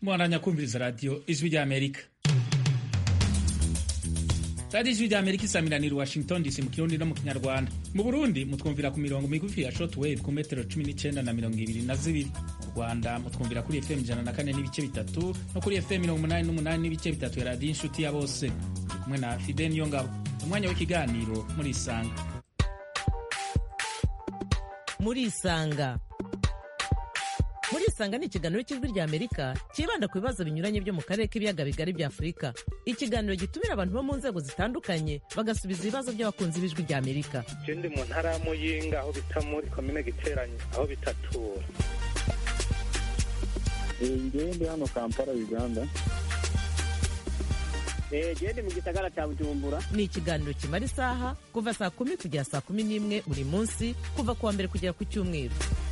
mwaranya kumviriza radiyo ijwi rya amerika radiyo ijwi rya amerika isamiraniye washington dc mu kirundi no mu kinyarwanda mu burundi mutwumvira ku mirongo migufi ya shortwave ku metero cumi n'icenda na mirongo ibiri na zibiri mu rwanda mutwumvira kuri fm ijana na kane n'ibice bitatu no kuri fm mirongo umunani n'umunani n'ibice bitatu ya radiyo inshuti ya bose turi kumwe na fide niyo ngabo umwanya w'ikiganiro muri isanga muri isanga muri isanga ni ikiganiro cy'ijwi rya amerika cyibanda ku bibazo binyuranye byo mu karere k'ibiyaga bigari bya afurika ikiganiro gitumira abantu bo mu nzego zitandukanye bagasubiza ibibazo by'abakunzi b'ijwi rya amerika je ndi mu ntara ya muyinga aho bita muri komine giteranye aho bitatura ngewe ndi hano kampala uganda gende mu gisagara cya bujumbura ni ikiganiro kimara isaha kuva saa kumi kugera saa kumi n'imwe buri munsi kuva ku wa mbere kugera ku cyumweru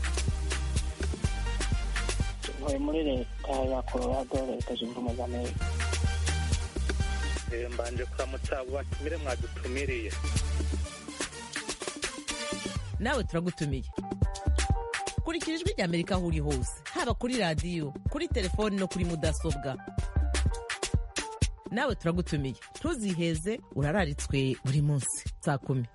ntuye muri leta ya colorado leta zunze ubumwe za amerika Eh, mbanje kuramutsa abo batumire mwadutumiriye nawe turagutumiye kurikira ijwi rya amerika aho uri hose haba kuri radiyo kuri telefoni no kuri mudasobwa nawe turagutumiye ntuziheze urararitswe buri munsi saa kumi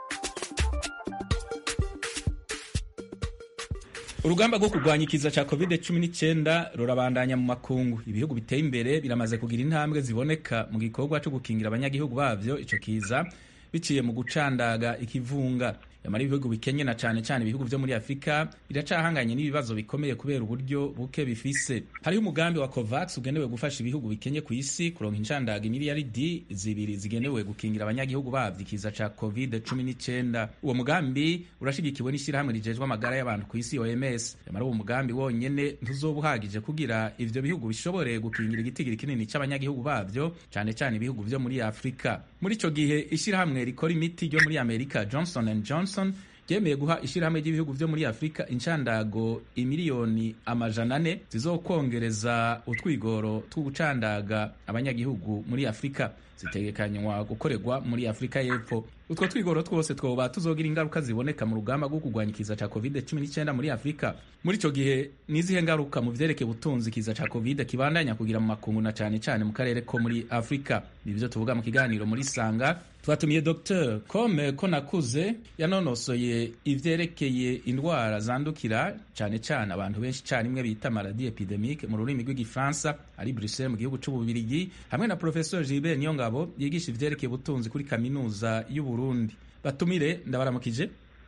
urugamba rwo kurwanya ikiza cya covid 19 rurabandanya mu makungu ibihugu biteye imbere biramaze kugira intambwe ziboneka mu gikorwa cyo gukingira abanyagihugu bavyo ico kiza biciye mu gucandaga ikivunga yamara ibihugu bikenye na cane cane ibihugu vyo muri afurika biracahanganye n'ibibazo bikomeye kubera uburyo buke bifise hariho umugambi wa covax ugenewe gufasha ibihugu bikenye ku isi kuronka incandaga miliyaridi zibiri zigenewe gukingira abanyagihugu bavyo ikiza ca covid 19 uwo mugambi urashigikiwe n'ishyirahamwe rijejwe amagara y'abantu ku isi oms yamara uwo mugambi wonyene ntuzoba uhagije kugira ivyo bihugu bishobore gukingira igitigiri kinini c'abanyagihugu bavyo cane cane ibihugu vyo muri afurika muri ico gihe ishyirahamwe rikora imiti ryo muri amerika johnson and johnson ryemeye guha ishyirahamwe ry'ibihugu vyo muri afurika incandago imiliyoni amajana ane zizokongereza utwigoro two gucandaga abanyagihugu muri afurika zitegekanywa gukorerwa muri afurika y'epfo utwo twigoro twose twoba tuzogira ingaruka ziboneka mu rugamba rwo kurwanya ikiza ca covid 19 muri afurika muri ico gihe nizihe ngaruka mu vyerekeye ubutunzi ikiza ca covid kibandanya kugira mu makungu na cane cane mu karere ko muri afurika nivyo tuvuga mu kiganiro muri sanga twatumiye dr kome ko nakuze yanonosoye ivyerekeye indwara zandukira cane cane abantu benshi carimwe bita maladi epidemique mu rurimi rw'igifaransa ari bruxelles mu gihugu c'ububirigi hamwe na professeur gilbert niyongabo yigisha ivyerekeye ubutunzi kuri kaminuza y'uburundi batumire ndabaramukije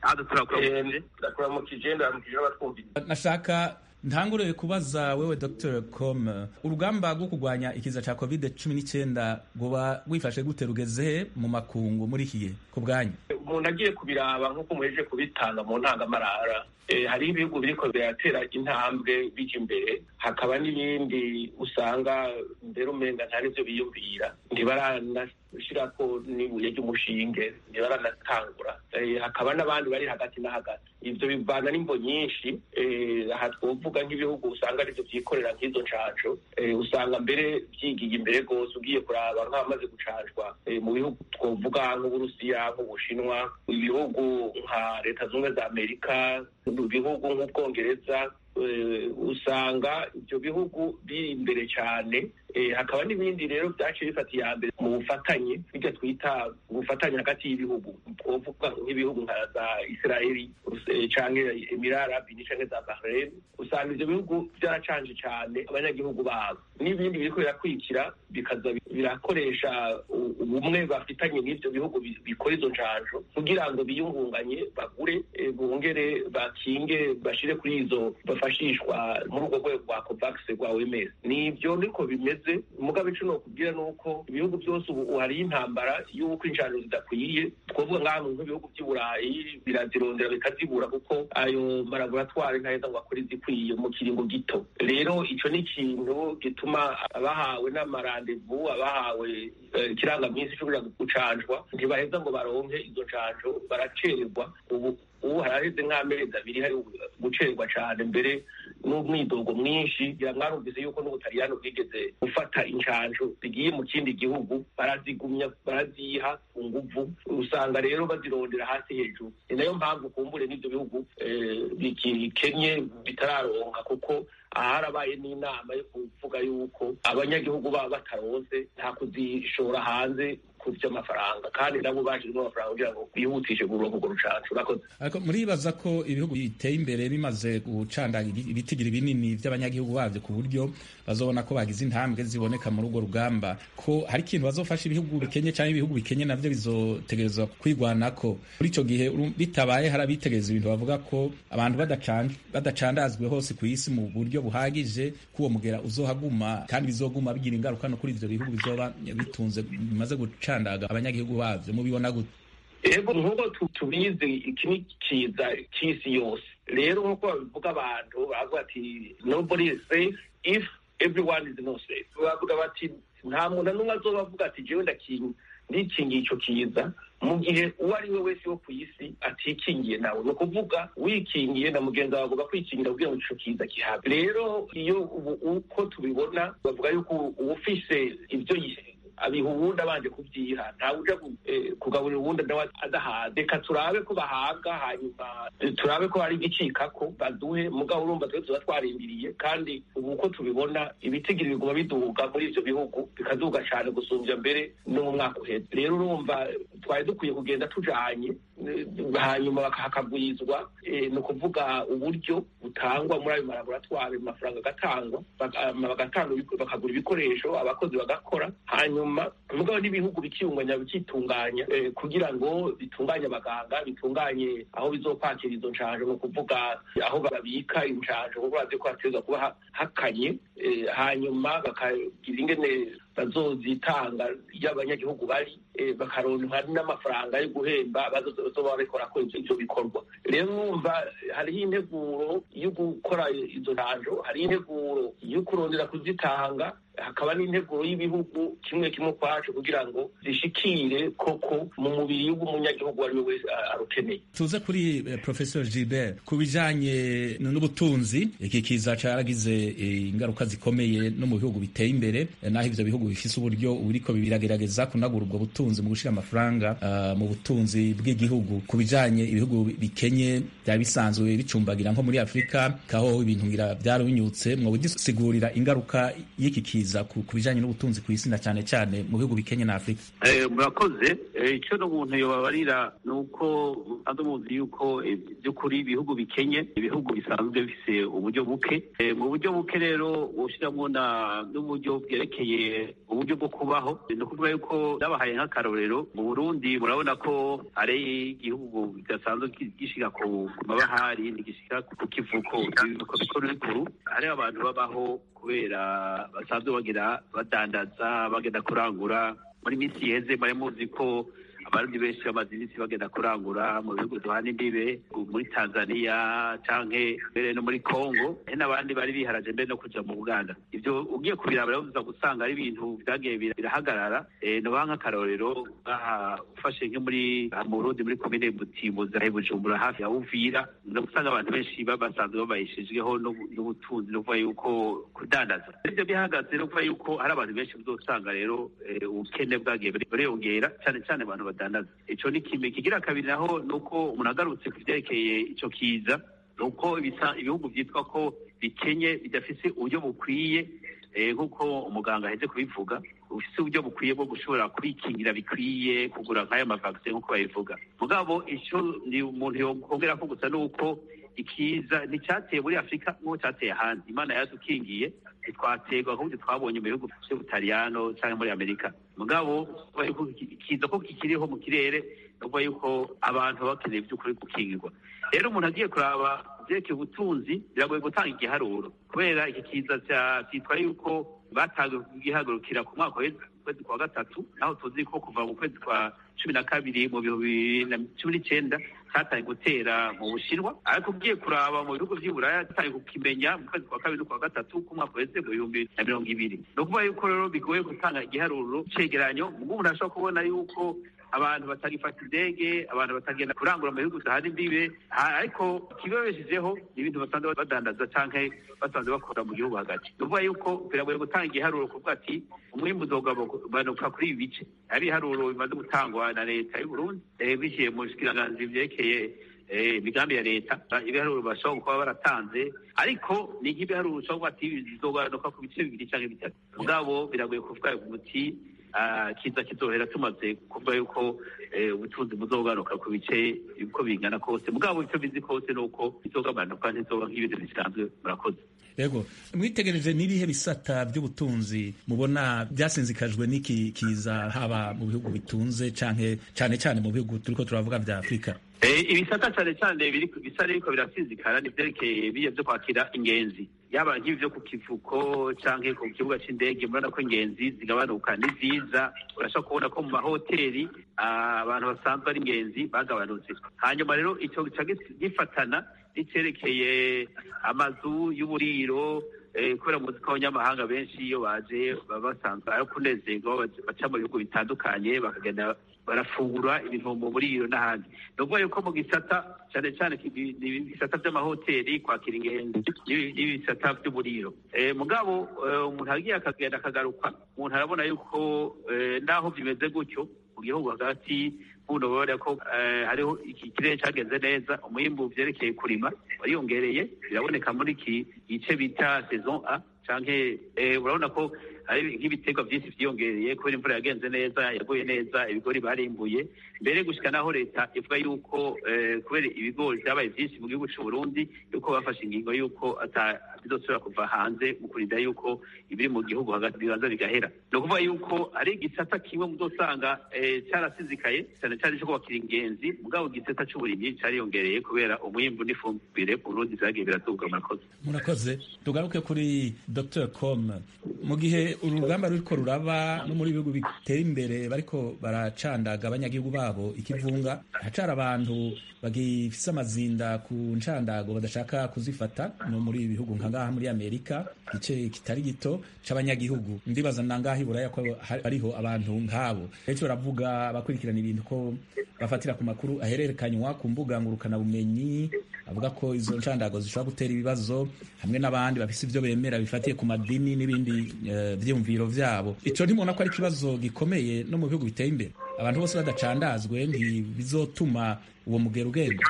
ndakuramukije ndaramukije n'abatwumvira nashaka ntangure kubaza wewe dr com urugamba rwo kurwanya ikiza ca covid 19 rwoba rwifashe gute rugeze mu makungu muri iki gihe ku bwanyu umuntu agiye kubiraba nk'uko muhejeje kubitanga mu ntangamarara eh, hariho ibihugu biriko biratera intambwe bija imbere hakaba n'ibindi usanga mbere umenga nta n'ivyo biyumvira ntibaranashirako n'ibuye ry'umushinge ntibaranatangura Eh, hakaba n'abandi bari hagati na hagati ivyo bivana n'imbo nyinshi eh, aha twovuga nk'ibihugu usanga arivyo vyikorera nk'izo ncanco eh, usanga mbere vyigiye imbere rwose ugiye kuraba nk'abamaze gucanjwa eh, mu bihugu twovuga nk'uburusiya nk'ubushinwa ibihugu nka leta zunze ubumwe za amerika ibihugu nk'ubwongereza eh, usanga ivyo bihugu biri imbere cyane eh, hakaba n'ibindi rero vyaciye bifata iya mbere mu bufatanye bijya twita ubufatanye hagati y'ibihugu twovuga nk'ibihugu nka za israeli eh, canke emirara arabini canke za bahrain usanga ivyo bihugu vyaracanje cane abanyagihugu babo n'ibindi biriko birakurikira bikaza birakoresha u- ubumwe bafitanye n'ivyo bihugu bi- bikora izo ncanjo kugira ngo biyungunganye bagure eh, bongere bakinge bashire kuri izo bafashishwa muri urwo rwego rwa covax rwa oms nivyo niko bimeze mugabe ico nokubwira nuko ibihugu byose ubu hari intambara y'uko incanjo zidakwiye twovuga ngaha nk'ibihugu vy'i burayi birazirondera bikazibura kuko ayo malaboratwari ntaheza ngo akore izikwiye mu kiringo gito rero ico ni ikintu gituma abahawe n'amarandevu abahawe eh, ikirangaminsi co kuja gucanjwa ntibaheza ngo baronke izo ncanjo baracererwa ubu ubu haraheze nk'amezi abiri hari gucererwa cane mbere n'umwidogo mwinshi ngira mwarumvise yuko n'ubutaliyano bwigeze gufata incanjo zigiye mu kindi gihugu barazigumya baraziha ku nguvu usanga rero bazirondera hasi hejuru ni nayo mpamvu kumbure n'ivyo bihugu eh, bikikenye bitararonka kuko harabaye n'inama yo kuvuga yuko abanyagihugu baba bataronse nta kuzishora hanze ku vy'amafaranga kandi nabo bashizemo amafaranga kugira ngo bihutishe kuronka urwo rucanco urakoze ariko muribaza ko ibihugu biteye imbere bimaze gucandaga ibitigiri binini by'abanyagihugu bavyo ku buryo bazobona ko bagize intambwe ziboneka muri urwo rugamba ko hari ikintu bazofasha ibihugu bikenye cyangwa ibihugu bikenye navyo bizotegerezwa kwigwanako muri ico gihe bitabaye hari abitegereza ibintu bavuga ko abantu badacandazwe hose ku isi mu buryo buhagije ko uwo mugera uzohaguma kandi bizoguma bigira ingaruka no kuri ivyo bihugu bizoba bitunze bimaze gucandaga abanyagihugu bavyo mubibona gute ego nk'uko tubizi iki ni kiza cy'isi yose rero nk'uko babivuga abantu baravuga ati nobody is safe if everyone is not safe bavuga bati nta muntu n'umwe azoba avuga ati jewe ndikingiye ico kiza mu gihe uwo ari we wese wo ku isi atikingiye nawe ni ukuvuga wikingiye na mugenzi wawe avuga kwikingira kugira ngo ico kiza kihabe rero iyo uko tubibona bavuga yuko uwufise ivyo abiha uwundi abanje kubyiha ntawe uja kugaburira uwundi nawe adahaze reka turabe ko bahaga hanyuma turabe ko hari igicikako baduhe mugabo urumva twe tuba twarindiriye kandi ubu uko tubibona ibitigiri biguma biduga muri ivyo bihugu bikaduga cane gusumbya mbere no mu mwaka uheze rero urumva twari dukwiye kugenda tujanye hanyuma hakagwizwa ni ukuvuga uburyo butangwa muri ayo malaboratwari amafaranga agatangwa bagatanga bakagura ibikoresho abakozi bagakora hanyuma mugabo n'ibihugu bikiyunganya bikitunganya kugira ngo bitunganye abaganga bitunganye aho bizokwakira izo nshanjo ni ukuvuga aho babika inshanjo kuko bazi ko hategerezwa kuba hakanye hanyuma bakagira ingene bazozitanga iyo abanyagihugu bari bakaronka n'amafaranga yo guhemba bazoba babikora ko ivyo bikorwa rero numva hariho integuro yo gukora izo ntanjo hariho integuro yo kurondera kuzitanga hakaba n'integuro y'ibihugu kimwe kimwe ukwacu kugira ngo zishikire koko mu mubiri w'umunyagihugu uwo ari we wese arukeneye tuze kuri eh, professor gilbert ku bijanye n'ubutunzi iki kiza caragize eh, ingaruka zikomeye no mu bihugu biteye imbere eh, naho ivyo bihugu bifise uburyo buriko biragerageza kunagura ubwo butunzi mu gushira amafaranga uh, mu butunzi bw'igihugu ku bijanye ibihugu bikenye byaba bisanzwe bicumbagira nko muri afurika kaho ibintu ngira byarabinyutse mwobidusigurira ingaruka y'iki kiza ku bijanye n'ubutunzi ku isi na cyane cyane mu bihugu bikenye na afurika murakoze icyo n'umuntu yobabarira ni uko ando muzi yuko by'ukuri ibihugu bikenye ibihugu bisanzwe bifise uburyo buke mu buryo buke rero bushyiramo n'uburyo bwerekeye uburyo bwo kubaho ni ukuvuga yuko nabahaye nk'akarorero mu burundi murabona ko ari igihugu kidasanzwe gishika ku mabahari ntigishika ku kivuko ibivuko bikuru bikuru hariho abantu babaho kubera basanzwe bagira badandaza bagenda kurangura muri minsi iheze mwari muzi ko abarundi benshi bamaze iminsi bagenda kurangura mu bihugu duhana imbibe muri tanzania canke mbere no muri congo hari n'abandi bari biharaje mbere no kuja mu buganda ivyo ugiye kubiraba urabuza gusanga ari ibintu vyagiye birahagarara nobaha nk'akarorero aha ufashe nko muri mu burundi muri komine butimbuza bujumbura hafi ya uvira usanga abantu benshi basanzwe babayishijweho n'ubutunzi no kuvuga yuko kudandaza ivyo bihagaze no kuvuga yuko hari abantu benshi uzosanga rero ubukene bwagiye buriyongera cane cane abantu badandaza ico ni kimwe kigira kabiri naho ni uko umuntu agarutse ku vyerekeye ico kiza ni uko ibihugu vyitwa ko bikenye bidafise uburyo bukwiye nk'uko umuganga aheze kubivuga ufise uburyo bukwiye bwo gushobora kwikingira bikwiye kugura nk'ayo mavakisi nk'uko babivuga mugabo ico ni umuntu yongera ko gusa ni uko ikiza nticyateye muri afurika nk'uko cyateye ahandi imana yadukingiye ntitwaterwa nk'uburyo twabonye mu bihugu by'ubutaliyano cyangwa muri amerika mugabo kiza ko kikiriho mu kirere ni ukuvuga yuko abantu baba bakeneye by'ukuri gukingirwa rero umuntu agiye kuraba byerekeye ubutunzi biragoye gutanga igiharuro kubera iki kiza cyitwa yuko batangiye kugihagurukira ku mwaka kwezi kwa gatatu naho tuzi ko kuva mu kwezi kwa cumi na kabiri mu bihumbi bibiri na cumi n'icyenda cyatangiye gutera mu bushinwa ariko ugiye kuraba mu bihugu by'iburaya cyatangiye kukimenya mu kwezi kwa kabiri no kwa gatatu k'umwaka wese mu bihumbi na mirongo ibiri ni ukuvuga yuko rero bigoye gutanga igiharuro cegeranyo ubwo umuntu ashobora kubona yuko abantu batagifata indege abantu batagenda kurangura mu bihugu bidahana imbibe ariko ikibabeshejeho ni ibintu basanzwe badandaza canke basanzwe bakora mu gihugu hagati ni ukuvuga yuko biragoye gutanga igiharuro kuvuga ati umwimbu uzogabanuka kuri ibi bice hari ibiharuro bimaze gutangwa na leta y'u Burundi biciye mu bushikiranganji vyerekeye imigambi ya leta ibiharuro bashobora kuba baratanze ariko ni nk'ibiharuro ushobora kuba ati bizogabanuka ku bice bibiri cyangwa bitatu mugabo biragoye kuvuga umuti kiza kizohera tumaze kuvuga yuko ubutunzi buzogaruka ku bice uko bingana kose mugabo icyo bizi kose ni uko bizogabanuka ntizoba nk'ibintu bisanzwe murakoze yego mwitegereje n'ibihe bisata by'ubutunzi mubona byasinzikajwe n'iki kiza haba mu bihugu bitunze canke cane cane mu bihugu turiko turavuga vya afurika ibisata cyane cyane bisa n'ibiko birasinzikara ni vyerekeye biye vyo kwakira ingenzi yaba nk'ibi vyo ku kivuko canke ku kibuga c'indege murabona ko ingenzi zigabanuka ni nziza urashobora kubona ko mu mahoteli abantu basanzwe ari ingenzi bagabanutse hanyuma rero ico gica gifatana n'icerekeye amazu y'uburiro kubera muzi ko abanyamahanga benshi iyo baje baba basanzwe ari kunezerwa baca mu bihugu bitandukanye bakagenda barafungura ibintu mu buriro n'ahandi ni ukuvuga yuko mu gisata cyane cyane ibisata by'amahoteli kwakira ingenzi n'ibisata by'uburiro mugabo umuntu agiye akagenda akagaruka umuntu arabona yuko naho bimeze gutyo mu gihugu hagati buno babona ko hariho iki kirere cyagenze neza umwimbu byerekeye kurima wariyongereye biraboneka muri iki gice bita saison a canke urabona ko hari nk'ibiterwa byinshi byiyongereye kubera imvura yagenze neza yaguye neza ibigori barimbuye mbere gushika naho leta ivuga yuko kubera ibigori byabaye byinshi mu gihugu cy'u Burundi yuko bafashe ingingo yuko bizosubira kuva hanze mu kurinda yuko ibiri mu gihugu hagati bibanza bigahera ni ukuvuga yuko ari igisata kimwe muzosanga cyarasizikaye cyane cyane cyo kubakira ingenzi mugabo igisata cy'uburimyi cyariyongereye kubera umwimbu n'ifumbire Burundi zagiye biraduga murakoze murakoze tugaruke kuri Dr com mu gihe urugamba ruriko ruraba no muri bihugu bitera imbere bariko baracandaga abanyagihugu babo ikivunga hacara abantu bagifise amazinda ku ncandago badashaka kuzifata no muri bihugu nka ngaha muri Amerika igice kitari gito c'abanyagihugu ndibaza nangaha iburaya ko hariho abantu nk'abo benshi baravuga bakurikirana ibintu ko bafatira ku makuru ahererekanywa ku mbuga ngurukana bumenyi avuga ko izo ncandago zishobora gutera ibibazo hamwe n'abandi bafise ivyo bemera bifatiye ku madini n'ibindi uh, vyiyumviro vyabo ico ntimubona ko ari ikibazo gikomeye no mu bihugu biteye imbere abantu bose badacandazwe ntibizotuma uwo mugero ugenda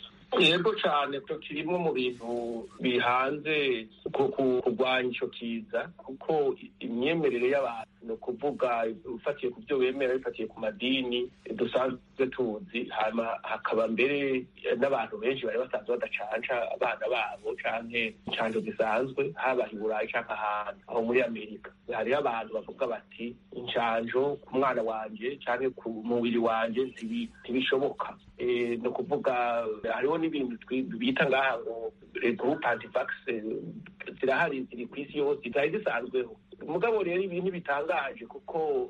yego cyane ko kirimo mu bintu bihanze kurwanya icyo kiza kuko imyemerere y'abantu ni ukuvuga ufatiye ku byo bemera bifatiye ku madini dusanzwe tuzi hakaba mbere n'abantu benshi bari basanzwe badacanca abana babo canke incanco zisanzwe haba i burayi canke ahantu aho muri amerika hariho abantu bavuga bati incanco ku mwana wanje canke ku mubiri wanje ntibishoboka ni ukuvuga hariho n'ibintu bita ngaha ngo groupe antivax zirahari ziri ku isi yose zari zisanzweho mugabo rero ibintu bitangaje kuko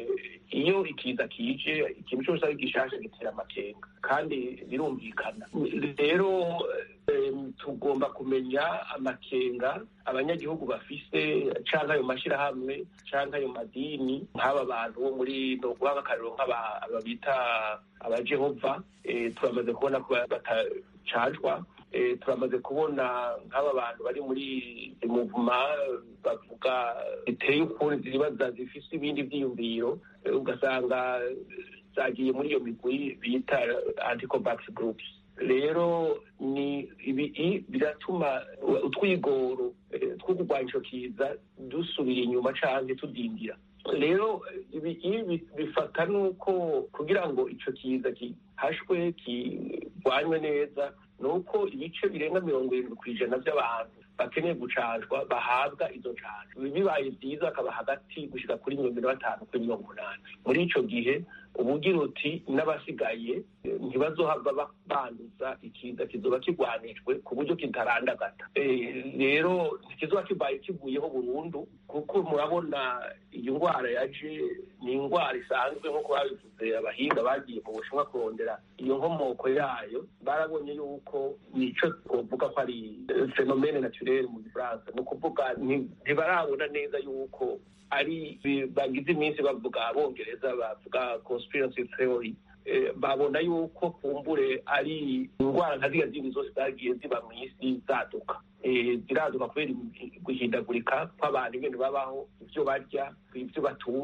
iyo ikiza kije ikintu cyose ari gishasha gitera amakenga kandi birumvikana rero tugomba kumenya amakenga abanyagihugu bafise canke ayo mashirahamwe canke ayo madini nk'aba bantu bo muri noguha nk'akarero nk'aba bita abajehova turamaze kubona ko batacajwa turamaze kubona nk'aba bantu bari muri muvuma bavuga biteye ukuntu zibaza zifise ibindi vyiyumviro ugasanga zagiye muri iyo migwi bita anticovax groups rero ni ibi biratuma utwigoro two kurwanya ico kiza dusubira inyuma canke tudindira rero ibi bifata nuko kugira ngo ico kiza gihashwe kirwanywe neza ni uko ibice birenga mirongo irindwi ku ijana by'abantu bakeneye gucanjwa bahabwa izo ncanjo bibaye byiza akaba hagati gushyira kuri mirongo ine na batanu kuri mirongo umunani muri ico gihe ubugira uti n'abasigaye ntibazohava banduza ikiza kizoba kigwanijwe ku buryo kitarandagata rero ntikizoba kibaye kivuyeho burundu kuko murabona iyi ndwara yaje ni indwara isanzwe nk'uko babivuze abahinga bagiye mu bushinwa kurondera iyo nkomoko yayo barabonye yuko nico twovuga ko ari fenomene naturelle mu gifaransa ni ukuvuga ntibarabona neza yuko ari bagize iminsi bavuga abongereza bavuga conspiracy theory babona yuko kumbure ari indwara nka ziriya zindi zose zagiye ziba mu isi zaduka ziraduka kubera guhindagurika kw'abantu ibintu babaho ibyo barya ibyo batunga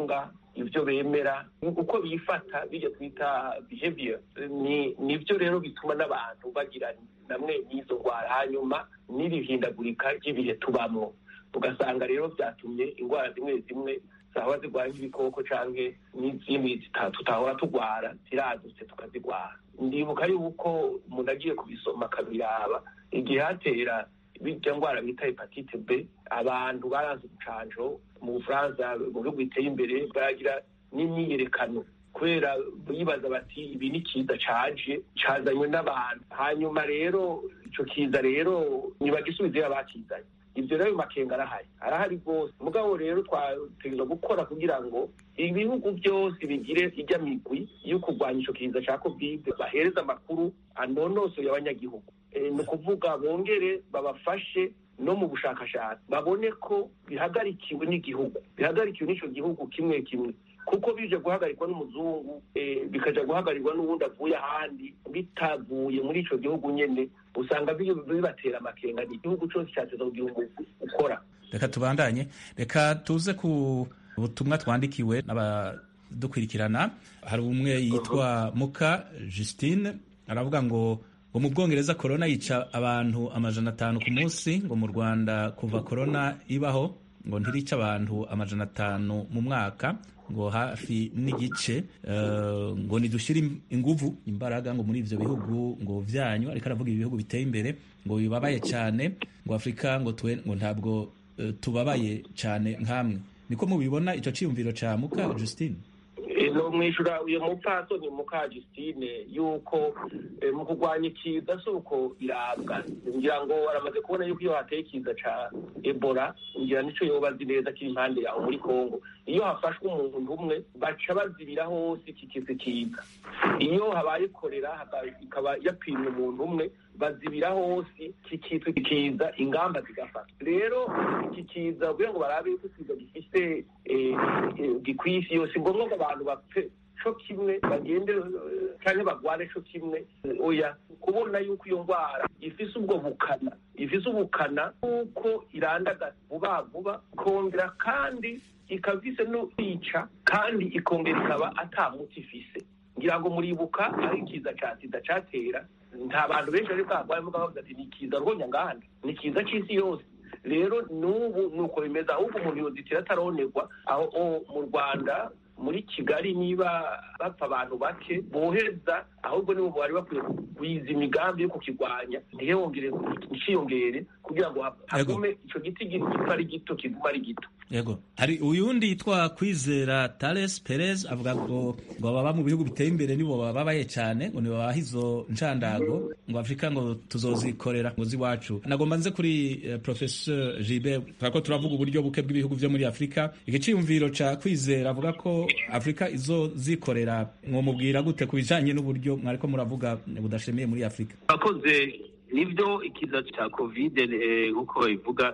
ibyo bemera uko bifata bijya twita behavior ni nibyo rero bituma n'abantu bagira namwe n'izo ndwara hanyuma n'irihindagurika ry'ibihe tubamwo ugasanga rero byatumye indwara zimwe zimwe zahora zirwara nk'ibikoko canke n'izindi tutahora turwara ziradutse tukazirwara ndibuka yuko umuntu agiye kubisoma akabiraba igihe hatera birya ndwara bita hepatite b abantu baranze ubucanjo mu bufaransa mu bihugu biteye imbere baragira n'imyiyerekano kubera bibaza bati ibi ni kiza caje cazanywe n'abantu hanyuma rero ico kiza rero ntibagisubizeyo abakizanye ibyo rero makenga arahari arahari rwose mugabo rero twategerezwa gukora kugira ngo ibihugu byose bigire ijya migwi yo kurwanya ico kiza ca covid bahereze amakuru anonosoye abanyagihugu ni ukuvuga bongere babafashe no mu bushakashatsi babone ko bihagarikiwe n'igihugu bihagarikiwe n'ico gihugu kimwe kimwe kuko bije guhagarikwa n'umuzungu bikaja guhagarikwa n'uwundi avuye ahandi bitavuye muri ico gihugu nyene usanga bibatera amakenga ni igihugu cose cateza kugira umuntu ukora reka tubandanye reka tuze ku butumwa twandikiwe n'abadukurikirana hari umwe yitwa muka justine aravuga ngo ngo mu bwongereza korona yica abantu amajana atanu ku munsi ngo mu rwanda kuva korona ibaho ngo ntirica abantu amajana atanu mu mwaka ngo hafi n'igice ngo nidushyire inguvu imbaraga ngo muri ivyo bihugu ngo vyanyu ariko aravuga ibihugu biteye imbere ngo bibabaye cyane ngo afurika ngo twe ngo ntabwo tubabaye cyane nk'amwe niko mubibona ico ciyumviro ca muka justine no mwishura uyo mupfasoni muka Justine yuko mu kurwanya ikiza si uko irabwa ngira ngo aramaze kubona yuko iyo hateye ikiza ca Ebola ngira nico yoba azi neza kiri impande yaho muri Kongo iyo hafashwe umuntu umwe baca bazibira hose iki kiza kiza iyo habaye korera ikaba yapimye umuntu umwe bazibira hose kikitwa kiza ingamba zigafata rero iki kiza kugira ngo barabe yuko ikiza gifise gikwiye isi yose ngombwa ngo abantu bapfe co kimwe bagende canke bagwane co kimwe oya kubona yuko iyo ndwara ifise ubwo bukana ifise ubukana kuko irandagaza vuba vuba ikongera kandi ikaba ifise no kwica kandi ikongera ikaba ata muti ifise ngira ngo muribuka aho ikiza ca sida catera nta bantu benshi bari bwagwaye muga bavuga ati ni ikiza rwonya ngahandi ni ikiza c'isi yose rero n'ubu ni uko bimeze ahubwo umuntu yozitira ataronerwa aho mu rwanda muri kigali niba bapfa abantu bake boheza ahubwo nibo bari bakwiye kugwiza imigambi yo kukirwanya ntihongere nciyongere kugira ngo hagume ico giti gipfa ari gito kiguma ari gito yego hari uyundi yitwa kwizera Tales Perez avuga ngo ngo ababa mu bihugu biteye imbere nibo bababaye cyane ngo nibabaha izo nshandago ngo Afrika ngo tuzozikorera ngo ziwacu nagomba nze kuri uh, professeur Gilbert turako turavuga uburyo buke bw'ibihugu vyo muri Afrika igiciyumviro ca kwizera avuga ko Afrika izozikorera mwomubwira gute ku bijanye n'uburyo mwariko muravuga budashemiye muri Afrika akoze nibyo ikiza cya kovide nk'uko babivuga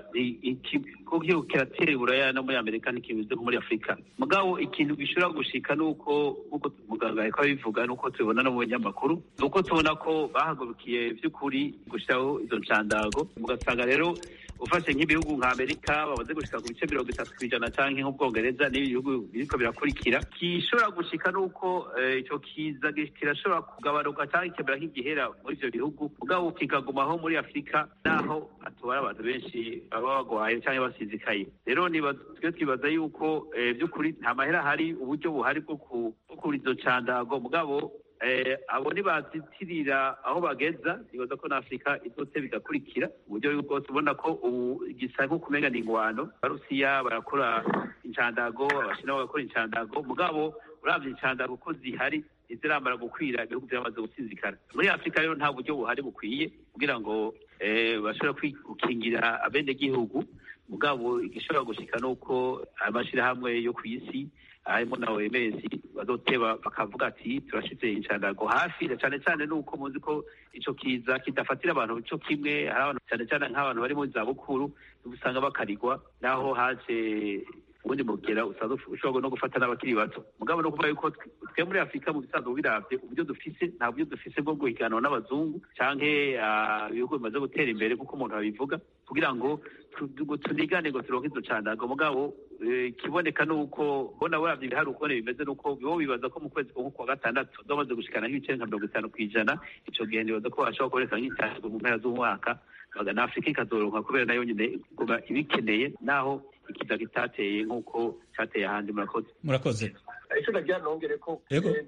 kuko kiratera iburaya no muri amerika ntikimeze nko muri afurika mugabo ikintu gishobora gushika ni uko nk'uko muganga ariko abivuga nuko tubibona no mu binyamakuru ni uko tubona ko bahagurukiye by'ukuri gushyiraho izo nshandago mugasanga rero ufashe nk'ibihugu nka amerika bamaze gushika ku bice mirongo itatu ku ijana canke nk'ubwongereza n'ibi bihugu biriko birakurikira gishobora gushika nuko ico kiza kirashobora kugabanuka canke kikemera nk'igihera muri ivyo bihugu mugabo kikagumaho muri afurika naho atubara abantu benshi baba bagwaye canke basizikaye rero twe twibaza yuko vy'ukuri nta mahera ahari uburyo buhari bwo kugura izo candago mugabo abo ntibazitirira aho bageza nibaza ko na afurika izose bigakurikira uburyo bwose ubona ko ubu gisa nko kumenya ni ingwano abarusiya barakora incandago abashina bagakora incandago mugabo uravye incandago ko zihari ntizirambara gukwira ibihugu byamaze gusinzikana muri afurika rero nta buryo buhari bukwiye kugira ngo bashobora gukingira abenegihugu mugabo igishobora gushika nuko amashirahamwe yo ku isi harimo na OMS bazoteba bakavuga ati turashize incandago hafi na cyane cyane nuko muzi ko ico kiza kidafatira abantu cyo kimwe hari abantu cyane cyane nk'abantu bari mu zabukuru usanga bakarigwa naho haje ubundi mugera usanzwe ushobora no gufata n'abakiri bato mugabo no kuvuga yuko twe muri afurika mu bisanzwe biravye uburyo dufise nta buryo dufise bwo guhiganwa n'abazungu canke ibihugu bimaze gutera imbere nk'uko umuntu abivuga kugira ngo tunigane ngo turonke izo candago mugabo ikiboneka ni uko bona buravye ibihari ukubona bimeze ni uko bo bibaza ko mu kwezi ko kwa gatandatu zomaze gushikana nk'ibice nka mirongo itanu kw'ijana ico gihe nibaza ko bashobora kuboneka nk'icandago mu mpera z'umwaka na afurika ikazoronka kubera nayo nyine kuba ibikeneye naho ikiza kitateye nk'uko cateye ahandi murakoze murakoze icyo nagira nongere ko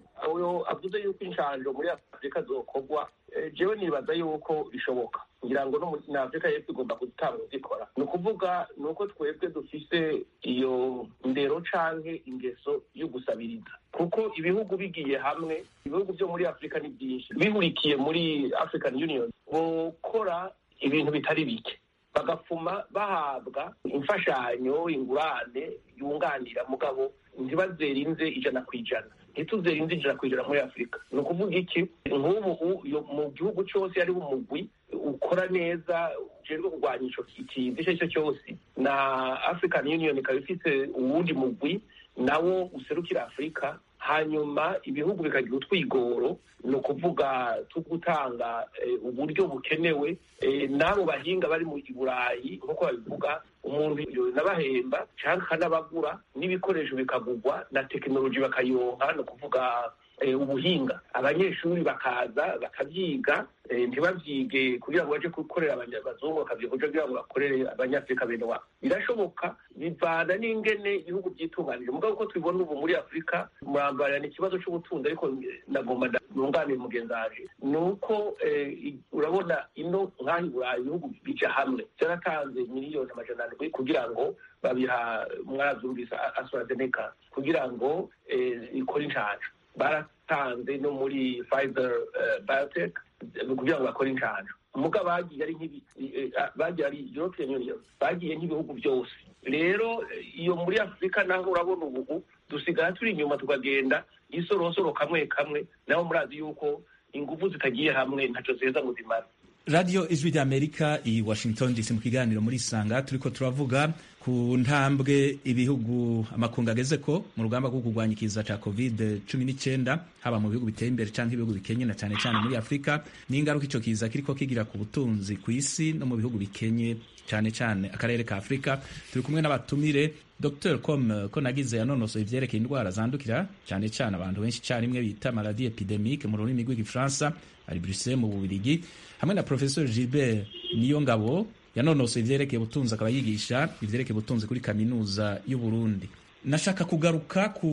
uyo avuze yuko inshanjo muri afurika zokorwa jewe nibaza yuko bishoboka ngira ngo no na afurika y'epfo igomba gutanga zikora ni ukuvuga ni uko twebwe dufise iyo ndero canke ingeso yo gusabiriza kuko ibihugu bigiye hamwe ibihugu byo muri afurika ni byinshi bihurikiye muri african union bokora ibintu bitari bike bagafuma bahabwa imfashanyo ingurane yunganira mugabo ntibazerinze ijana ku ijana ntituzerinze ijana ku ijana muri afurika ni ukuvuga iki nk'ubu mu gihugu cyose hariho umugwi ukora neza ujejwe kurwanya ico kiza icyo ari cyo cyose na african union ikaba ifite uwundi mugwi nawo userukira afurika hanyuma ibihugu bikagira utwigoro ni ukuvuga gutanga uburyo bukenewe n'abo bahinga bari mu burayi nk'uko babivuga umuntu nabahemba cyangwa akanabagura n'ibikoresho bikagurwa na tekinoloji bakayonka ni ukuvuga ubuhinga abanyeshuri bakaza bakabyiga ntibabyige kugira ngo baje gukorera abazungu bakabyiga kugira ngo bakorere abanyafurika bene wabo birashoboka bivana n'ingene ibihugu byitunganije mugabo uko tubibona ubu muri afurika murambarira ni ikibazo cy'ubutunzi ariko nagomba nunganire mugenzi waje ni uko urabona ino nk'aho i burayi ibihugu bija hamwe byaratanze miliyoni amajana arindwi kugira ngo babiha mwarabyumvise astrazeneca kugira ngo ikore inshanjo baratanze no muri Pfizer biotech kugira ngo bakore inshanjo muga bagiye ari nk'ibi bagiye ari European Union bagiye nk'ibihugu byose rero iyo muri afurika naho urabona ubu dusigara turi inyuma tukagenda isorosoro kamwe kamwe naho murazi yuko ingufu zitagiye hamwe ntaco ziheza ngo zimara radiyo ijwi ry'amerika i washington dc mu kiganiro muri isanga turiko turavuga ku ntambwe ibihugu amakungu ageze ko mu rugamba rwo kurwanya ikiza ca covid cumi n'icyenda haba mu bihugu biteye imbere canke ibihugu bikenye na cane cane muri afurika n'ingaruka ico kiza kiriko kigira ku butunzi ku isi no mu bihugu bikenye cane cane akarere ka afurika turi kumwe n'abatumire dr com ko nagize yanonosoye ivyerekeye indwara zandukira cane cane abantu benshi carimwe bita maladie epidemique mu rurimi rw'igifaransa ari bruxelles mu bubirigi hamwe na professeur gilbert niyongabo yanonosoye ivyerekeye ubutunzi akaba yigisha ivyerekeye ubutunzi kuri kaminuza y'uburundi nashaka kugaruka ku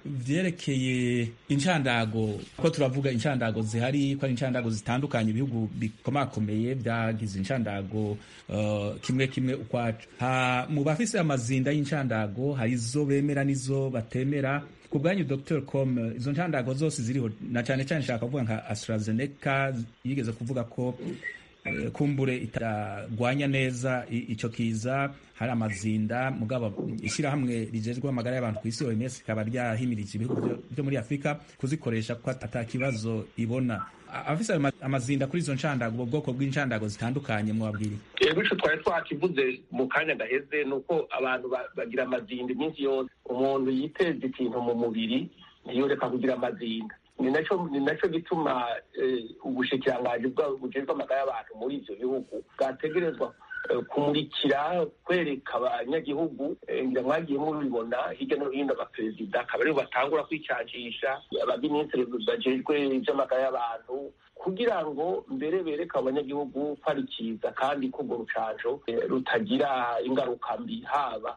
vyerekeye incandago ko turavuga incandago zihari ko ari incandago zitandukanye ibihugu bikomakomeye vyagize incandago uh, kimwe kimwe ukwaco mu bafise amazinda y'incandago hari izo bemera n'izo batemera ku bwanyu dr com izo ncandago zose ziriho na cane cane nshaka kuvuga nka astrazeneca yigeze kuvuga ko kumbure itagwanya neza ico kiza hari amazinda mugabo ishyirahamwe rijejwe amagara y'abantu ku isi OMS ikaba ryahimirije ibihugu byo muri Afurika kuzikoresha ko ata kibazo ibona afise amazinda kuri izo nshandago ubwo bwoko bw'inshandago zitandukanye mwabwiri yego ico twari twakivuze mu kanya gaheze ni uko abantu bagira amazinda iminsi yose umuntu yiteza ikintu mu mubiri ntiyoreka kugira amazinda ni naco ni naco gituma ubushikiranganji bujejwe amagara y'abantu muri ivyo bihugu bwategerezwa kumurikira kwereka abanyagihugu ngira mwagiye mubibona hirya no hino abaperezida akaba aribo batangura kwicancisha abaminisitiri bajejwe ivy'amagara y'abantu kugira ngo mbere bereke abanyagihugu ko ari kiza kandi ko urwo rucanco rutagira ingaruka mbi haba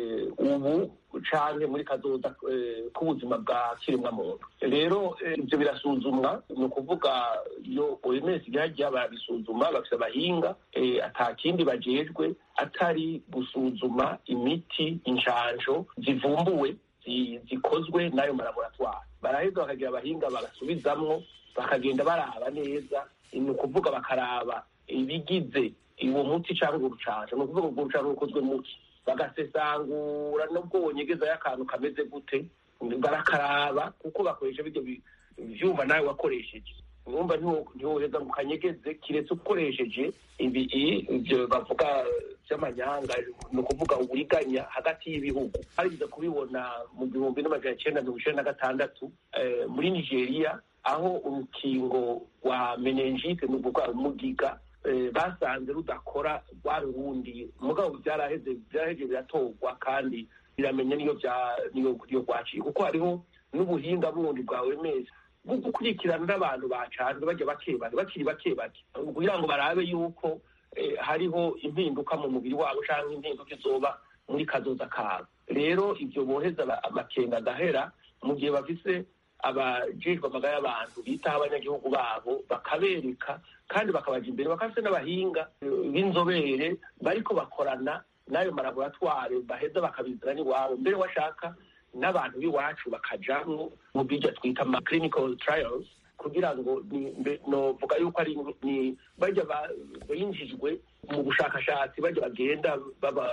ubu canke muri kazoza k'ubuzima bwa kiremwa muntu rero ivyo birasuzumwa ni ukuvuga iyo OMS igihagiye barabisuzuma bafise abahinga ata kindi bajejwe atari gusuzuma imiti inshanjo zivumbuwe zikozwe n'ayo malaboratwari baraheza bakagira abahinga bagasubizamwo bakagenda baraba neza ni ukuvuga bakaraba ibigize uwo muti cyangwa urucanco ni ukuvuga urwo rucanco rukozwe muki bagasesangura nubwo wonyegezayo akantu kameze gute barakaraba kuko bakoresha biryo vyuma nawe wakoresheje numva ntiwoheza ngo ukanyegeze kiretse ukoresheje ibi ivyo bavuga by'amanyanga ni ukuvuga uburiganya hagati y'ibihugu harigeze kubibona mu gihumbi n'amajana icyenda mirongo icyenda na gatandatu muri nigeria aho urukingo rwa menengite ni ukuvuga umugiga basanze rudakora rwari urundi mugabo byaraheze byaraheze biratorwa kandi biramenya niyo niyo rwaciye kuko hariho n'ubuhinga bundi bwa OMS bwo gukurikirana n'abantu bacanzwe bajya bake bake bakiri bake bake kugira ngo barabe yuko hariho impinduka mu mubiri wabo cyangwa impinduka izoba muri kazoza kabo rero ibyo boheza amakenga agahera mu gihe bafise abajejwe amagara y'abantu bitaho abanyagihugu babo bakabereka kandi bakabaja imbere bakafise n'abahinga b'inzobere bariko bakorana n'ayo malaboratware baheza bakabizana n'iwabo mbere washaka n'abantu b'iwacu bakajamwo mu bijya twita ama clinical trials kugira ngo novuga yuko ari ni bajya binjijwe mu bushakashatsi bajya bagenda baba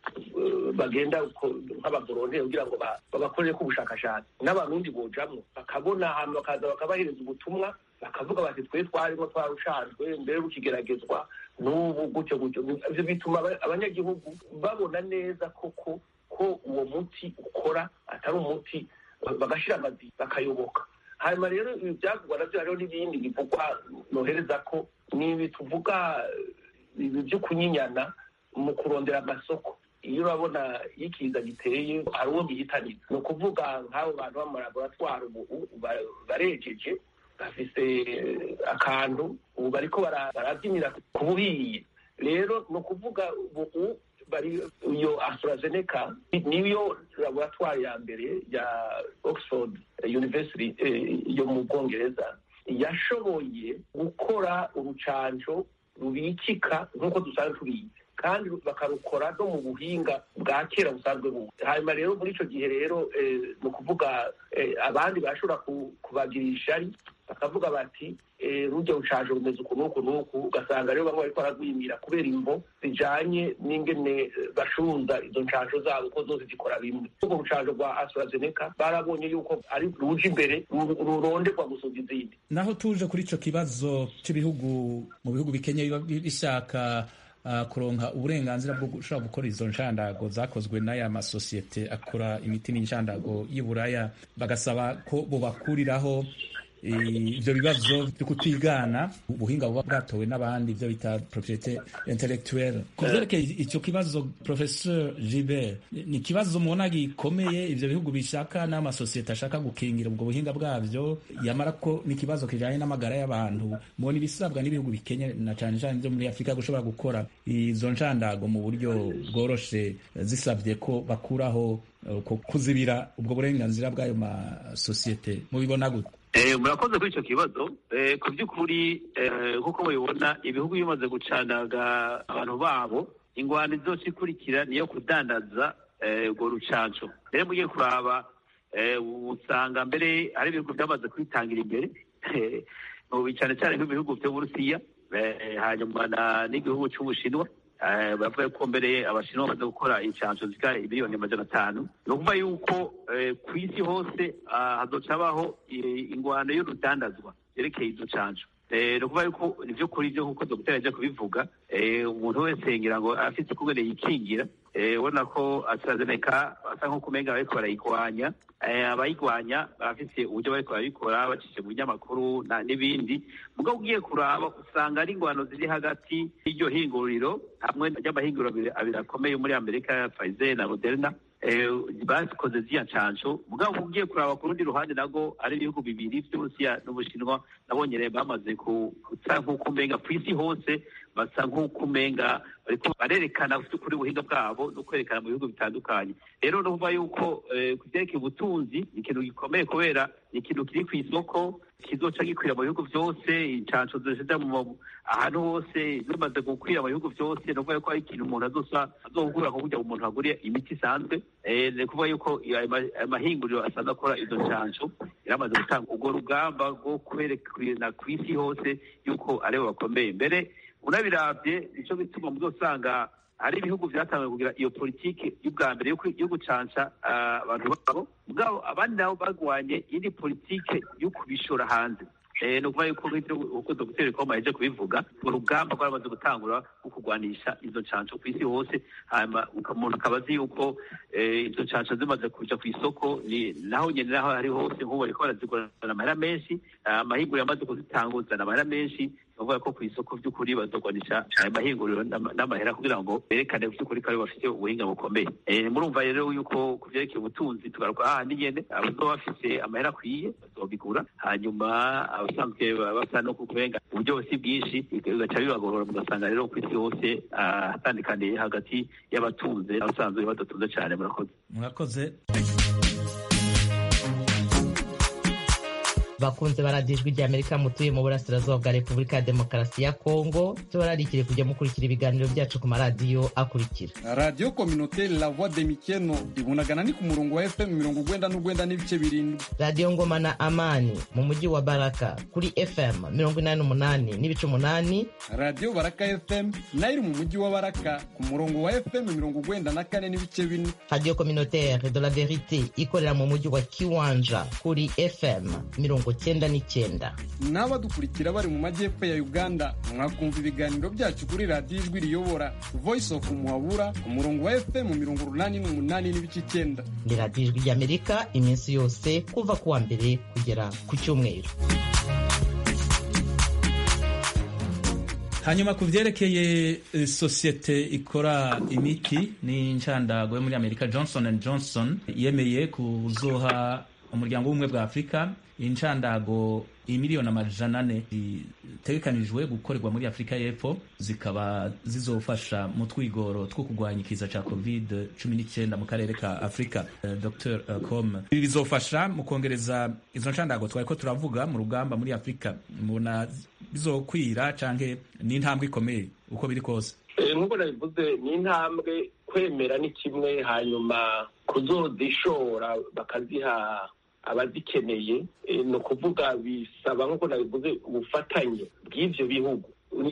bagenda nk'abavolonteri kugira ngo babakorere ko ubushakashatsi n'abarundi bojamwo bakabona ahantu bakaza bakabahereza ubutumwa bakavuga bati twe twarimo twarushanjwe mbere rukigeragezwa n'ubu gutyo gutyo ivyo bituma abanyagihugu babona neza koko ko uwo muti ukora atari umuti bagashira amazi bakayoboka hanyuma rero ibi byavugwa navyo hariho n'ibindi bivugwa nohereza ko n'ibi tuvuga ibi vyo kunyinyana mu kurondera amasoko iyo urabona iyo ikiza giteye hari uwo gihitanira ni ukuvuga nk'abo bantu b'amalaboratwari ubu barejeje bafise akantu ubu bariko barabyinira ku buhiye rero ni ukuvuga ubu bari iyo AstraZeneca niyo laboratwari ya mbere ya Oxford University yo mu Bwongereza yashoboye gukora urucanco rubikika nk'uko dusanzwe tubizi kandi bakarukora no mu buhinga bwa kera busanzwe bubu hanyuma rero muri ico gihe rero ni ukuvuga abandi barashobora kubagirisha ari bakavuga bati rujya rucaje rumeze uku n'uku n'uku ugasanga rero bamwe bariko baragwimira kubera imvo zijanye n'ingene bacunza izo ncanco zabo ko zose zikora bimwe urwo rucanco rwa AstraZeneca barabonye yuko ari ruje imbere ruronderwa gusumba izindi naho tuje kuri ico kibazo c'ibihugu mu bihugu bikenye biba bishaka uh, kuronka uburenganzira bwo gushobora gukora izo nshandago zakozwe n'aya masosiyete akora imiti n'inshandago y'Iburaya bagasaba ko bobakuriraho ibyo bibazo byo kutigana ubuhinga buba bwatowe n'abandi ibyo bita propriete intellectuelle ku byerekeye icyo kibazo professeur Gilbert ni ikibazo mubona gikomeye ibyo bihugu bishaka n'amasosiyete ashaka gukingira ubwo buhinga bwabyo yamara ko n'ikibazo kijanye n'amagara y'abantu mubona ibisabwa n'ibihugu bikenye na cane cane byo muri afurika gushobora gukora izo nshandago mu buryo bworoshe zisabye ko bakuraho kuzibira ubwo burenganzira bw'ayo masosiyete mubibona gute murakoze kuri icyo kibazo ku by'ukuri nk'uko mubibona ibihugu bimaze gucanaga abantu babo ingwano zose ikurikira niyo kudandaza urwo rucanco rero mugiye kuraba usanga mbere hari ibihugu byamaze kwitangira imbere cyane cyane nk'ibihugu by'uburusiya hanyuma n'igihugu cy'ubushinwa baravuga ko mbere abashinwa bamaze gukora inshanso zika miliyoni amajana atanu ni ukuvuga yuko ku isi hose hazoca habaho ingwano y'urudandazwa yerekeye izo nshanso ni ukuvuga yuko ni byo kuri byo nk'uko dogiteri ajya kubivuga umuntu wese ngira ngo afite ukugene yikingira ubona ko AstraZeneca basa nk'uko umenga bariko barayigwanya abayigwanya barafise uburyo bariko barabikora bacishe mu binyamakuru n'ibindi mugabo ugiye kuraba usanga ari ingwano ziri hagati y'iryo hinguriro hamwe ry'amahinguriro abiri akomeye muri amerika Pfizer na Moderna bakoze ziriya nshansho mugabo ugiye kuraba ku rundi ruhande nago ari ibihugu bibiri vy'uburusiya n'ubushinwa nabonye rero bamaze gusa nk'uko umenga ku isi hose basa nk'uko umenga bariko barerekana kuri ubuhinga bwabo no kwerekana mu bihugu bitandukanye rero nuvuga yuko ku vyerekeye ubutunzi ni ikintu gikomeye kubera ni ikintu kiri ku isoko kizoca gikwira mu bihugu vyose inshansho zishija mu ahantu hose zimaze gukwira mu bihugu vyose ni ukuvuga yuko ari ikintu umuntu azosa azogura nko kurya umuntu aguriye imiti isanzwe ni ukuvuga yuko amahinguriro asanzwe akora izo nshansho yaramaze gutanga urwo rugamba rwo kwerekana ku isi hose yuko aribo bakomeye mbere unabiravye nico bituma muzosanga hari ibihugu vyatanguye kugira iyo politike y'ubwa mbere yo gucanca abantu babo mugabo abandi nabo bagwanye indi politike yo kubishora hanze ni ukuvuga yuko nk'ibyo uko dogiteri koma yaje kubivuga urugamba rwaramaze gutangura rwo kurwanisha izo nshansho ku isi hose hanyuma umuntu akaba azi yuko izo nshansho zimaze kuja ku isoko naho nyene naho ari hose nk'ubu bariko barazigurana amahera menshi amahinguriro yamaze kuzitanguzana amahera menshi bavuga ko ku isoko by'ukuri bazogwanisha ayo mahinguriro n'amahera kugira ngo berekane by'ukuri ko aribo bafite ubuhinga bukomeye murumva rero yuko ku vyerekeye ubutunzi tugaruka ahandi nyene abazoba bafise amahera akwiye bazobigura hanyuma abasanzwe basa no kubenga uburyo si bwinshi bigaca bibagorora mugasanga rero ku isi hose hatandikaniye hagati y'abatunze abasanzwe badatunze cane murakoze murakoze bakunze baradiyo ijwi rya amerika mutuye mu burasirazuba bwa repubulika ya demokarasi ya kongo tubararikire kujya mukurikira ibiganiro byacu ku maradiyo akurikira radiyo kominoteri la voix de mikeno ibunagana ni ku murongo wa fm mirongo ugwenda n'ugwenda n'ibice birindwi radiyo ngoma na amani mu mujyi wa baraka kuri fm mirongo inani n'umunani n'ibice umunani radiyo baraka fm nayo iri mu mujyi wa baraka ku murongo wa fm mirongo ugwenda na kane n'ibice bine radiyo kominoteri de la verite ikorera mu mujyi wa kiwanja kuri fm mirongo cyenda n'icyenda n'abadukurikira bari mu majyepfo ya uganda mwakumva ibiganiro byacu kuri radiyo ijwi riyobora voice of muhabura ku murongo wa fm mirongo urunani n'umunani n'ibice icyenda ni radiyo ijwi ry'amerika iminsi yose kuva ku wa mbere kugera ku cyumweru hanyuma ku byerekeye sosiyete ikora imiti ni nshandago yo muri amerika johnson and johnson yemeye kuzoha umuryango w'ubumwe bwa afurika inshandago imiliyoni amajana ane zitegekanijwe gukorerwa muri afurika y'epfo zikaba zizofasha mu twigoro two kurwanya ikiza cya covid cumi n'icyenda mu karere ka afurika uh, dr uh, com ibi bizofasha mu kongereza izo nshandago twari ko turavuga mu rugamba muri afurika mubona bizokwira canke ni intambwe ikomeye uko biri kose nk'uko nabivuze ni intambwe kwemera ni kimwe hanyuma kuzozishora bakaziha abazikeneye ni ukuvuga bisaba nk'uko nabivuze ubufatanye bw'ibyo bihugu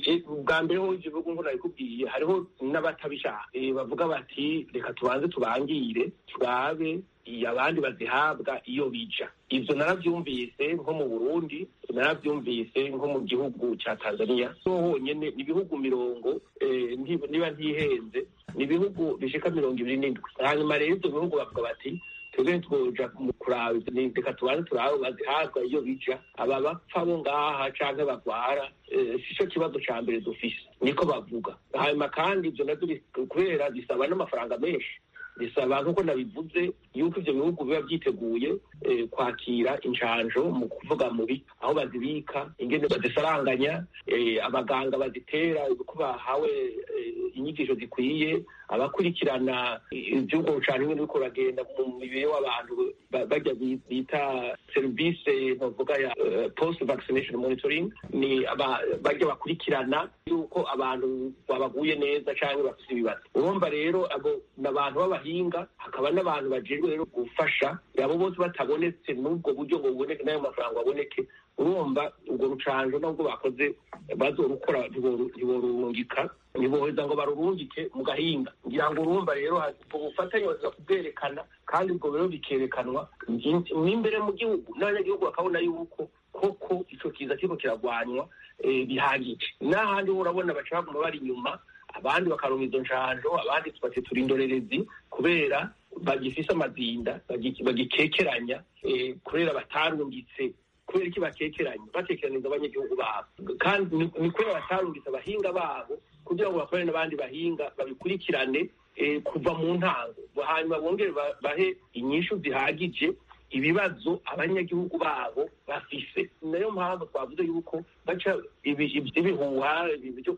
bwa mbere ho ibyo bihugu nk'uko nabikubwiye hariho n'abatabishaka bavuga bati reka tubanze tubangire turabe abandi bazihabwa iyo bija ibyo narabyumvise nko mu burundi narabyumvise nko mu gihugu cya tanzania so honyine ni ibihugu mirongo niba ntihenze ni ibihugu bishika mirongo ibiri n'indwi hanyuma rero ibyo bihugu bavuga bati twebwe twoja mu kuraba reka tubanze turabe bazihabwa iyo bija aba bapfa bo ngaha canke bagwara si cyo kibazo ca mbere dufise niko bavuga hanyuma kandi ivyo navyo kubera bisaba n'amafaranga menshi bisaba nk'uko nabivuze yuko ivyo bihugu biba vyiteguye kwakira incanjo mu kuvuga mubi aho bazibika ingene bazisaranganya abaganga bazitera uko bahawe inyigisho zikwiye abakurikirana ivy'ubwo bucana ingene biriko uragenda mu mibiri w'abantu bajya bita serivise ntovuga ya post vaccination monitoring ni bajya bakurikirana yuko abantu babaguye neza canke bafise ibibazo urumva rero abo ni abantu b'abahinga hakaba n'abantu bajejwe rero gufasha abo bose batabonetse n'ubwo buryo ngo buboneke n'ayo mafaranga baboneke urumva ubwo rucanjo nubwo bakoze bazorukora ntiborurungika ntiboheza ngo barurungike mu gahinga ngira ngo urumva rero ubwo bufatanye baza kubwerekana kandi ubwo rero bikerekanwa n'imbere mu gihugu n'abanyagihugu bakabona yuko koko ico kiza kiriko kiragwanywa bihagije n'ahandi ho urabona baca baguma bari inyuma abandi bakaronka izo njanjo abandi tubati turi indorerezi kubera bagifise amazinda bagikekeranya kubera batarungitse kubera iki bakekeranya bakekeraniza abanyagihugu babo kandi ni kubera batarungitse abahinga babo kugira ngo bakorere n'abandi bahinga babikurikirane kuva mu ntango hanyuma bongere bahe inyishu zihagije ibibazo abanyagihugu babo bafise nayo mpamvu twavuze yuko baca ibihuha byo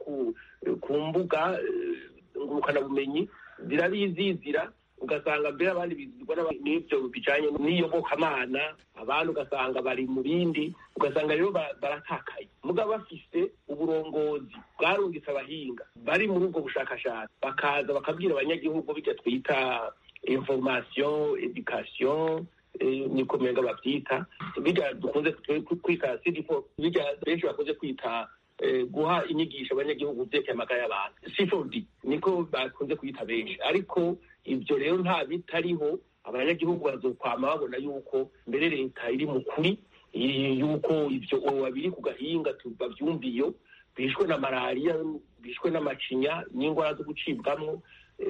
ku mbuga ngurukanabumenyi zirabizizira ugasanga mbere abandi bizirwa n'ibyo bijanye n'iyobokamana abandi ugasanga bari mu bindi ugasanga rero baratakaye mugabo bafise uburongozi bwarungitse abahinga bari muri ubwo bushakashatsi bakaza bakabwira abanyagihugu bijya twita information education niko menga bavyita bijya dukunze kwita sidifo bijya benshi bakunze kwita guha inyigisho abanyagihugu vyerekeye amagara y'abantu sifodi niko bakunze kwita benshi ariko ibyo rero nta bitariho abanyagihugu bazokwama babona yuko mbere leta iri mu kuri yuko ibyo biri ku gahinga babyumviyo bishwe na malariya bishwe n'amacinya n'indwara zo gucibwamo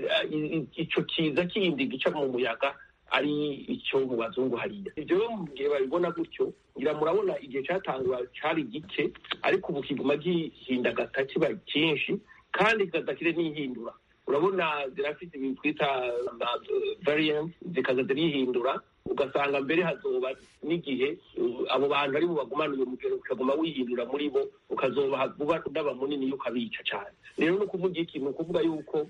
icyo kiza kindi gica mu muyaga ari icyo mu bazungu hariya ibyo rero mu gihe babibona gutyo ngira murabona igihe cyatangwa cyari gike ariko ubu kiguma gihindagata kiba cyinshi kandi kikadakire n'ihindura urabona zirafite ibintu twita variant zikaza zirihindura ugasanga mbere hazoba n'igihe abo bantu ari bagumana uyu mugero ukaguma wihindura muri bo ukazoba vuba udaba munini ukabica cyane rero ni ukuvuga iki ni ukuvuga yuko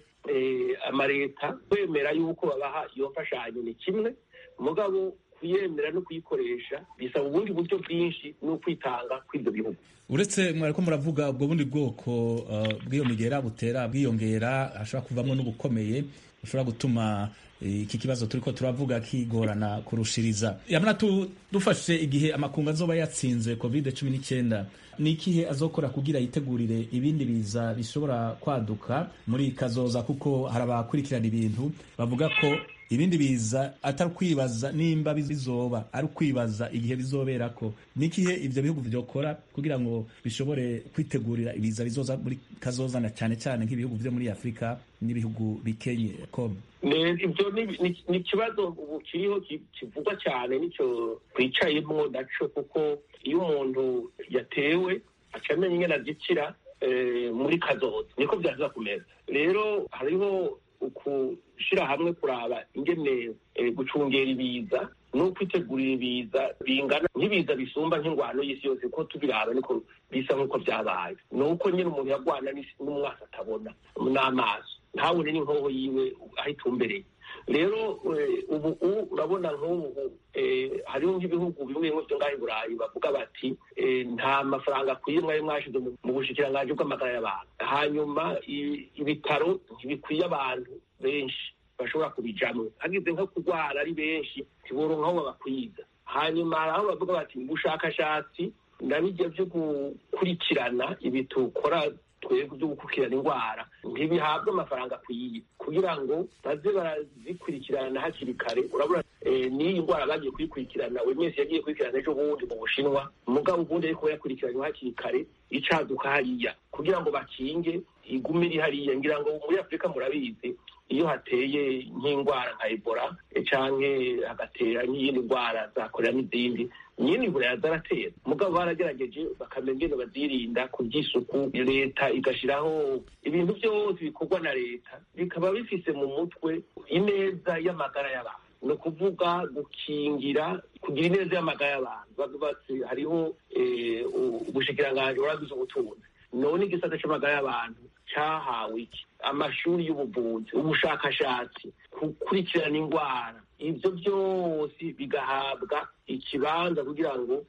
amaleta kwemera yuko babaha iyo mfashanyo ni kimwe mugabo kuyemera no kuyikoresha bisaba ubundi buryo bwinshi no kwitanga kw'ibyo bihugu uretse mwariko muravuga ubwo bundi bwoko bw'iyo migera butera bwiyongera hashobora kuvamo n'ubukomeye bushobora gutuma iki kibazo turiko turavuga kigorana kurushiriza yamana dufashe igihe amakungu azoba yatsinze covid cumi n'icyenda ni ikihe azokora kugira yitegurire ibindi biza bishobora kwaduka muri kazoza kuko hari abakurikirana ibintu bavuga ko ibindi biza atari ukwibaza nimba bizoba ari ukwibaza igihe bizobera ko ni ikihe ivyo bihugu vyokora kugira ngo bishobore kwitegurira ibiza bizoza muri kazozana cyane cyane nk'ibihugu vyo muri afurika n'ibihugu bikenye com ibyo ni ikibazo ubu kiriho kivugwa cyane nicyo twicayemo naco kuko iyo umuntu yatewe aca amenya ingene azikira muri kazoza niko vyaza kumeza rero hariho ukushira hamwe kuraba ingene gucungera ibiza no kwitegurira ibiza bingana nk'ibiza bisumba nk'ingwano y'isi yose ko tubiraba niko bisa nk'uko vyabaye ni uko nyine umuntu yagwana n'umwasi atabona n'amaso ntabone n'inkoho yiwe aho itumbereye rero ubu urabona nk'ubu hariho nk'ibihugu bimwe bimwe byo ngaho i burayi bavuga bati nta mafaranga akwiye mwari mwashize mu bushikiranganji bw'amagara y'abantu hanyuma ibitaro ntibikwiye abantu benshi bashobora kubijamwo hagize nko kurwara ari benshi ntiboronka aho babakwiza hanyuma hari aho bavuga bati ubushakashatsi nabijya byo gukurikirana ibi tukora twebwe byo gukurikirana indwara ntibihabwe amafaranga akwiye kugira ngo baze barazikurikirana hakiri kare urabona n'iyi ndwara bagiye kuyikurikirana buri wese yagiye kuyikurikirana ejo bundi mu bushinwa umugabo ubundi ariko yakurikiranywe hakiri kare icaduka hariya kugira ngo bakinge igume iri hariya ngira ngo muri afurika murabizi iyo hateye nk'indwara nka ebola canke hagatera nk'iyindi ndwara za korera n'izindi nyine buraya zaratera mugabo baragerageje bakamenya ingene bazirinda ku by'isuku leta igashiraho ibintu byose bikorwa na leta bikaba bifise mu mutwe ineza y'amagara y'abantu ni ukuvuga gukingira kugira ineza y'amagara y'abantu bavuze hariho ubushikiranganji buragize ubutunzi none igisata c'amagara y'abantu cahawe iki amashuri y'ubuvuzi ubushakashatsi gukurikirana indwara ibyo byose bigahabwa ikibanza kugira ngo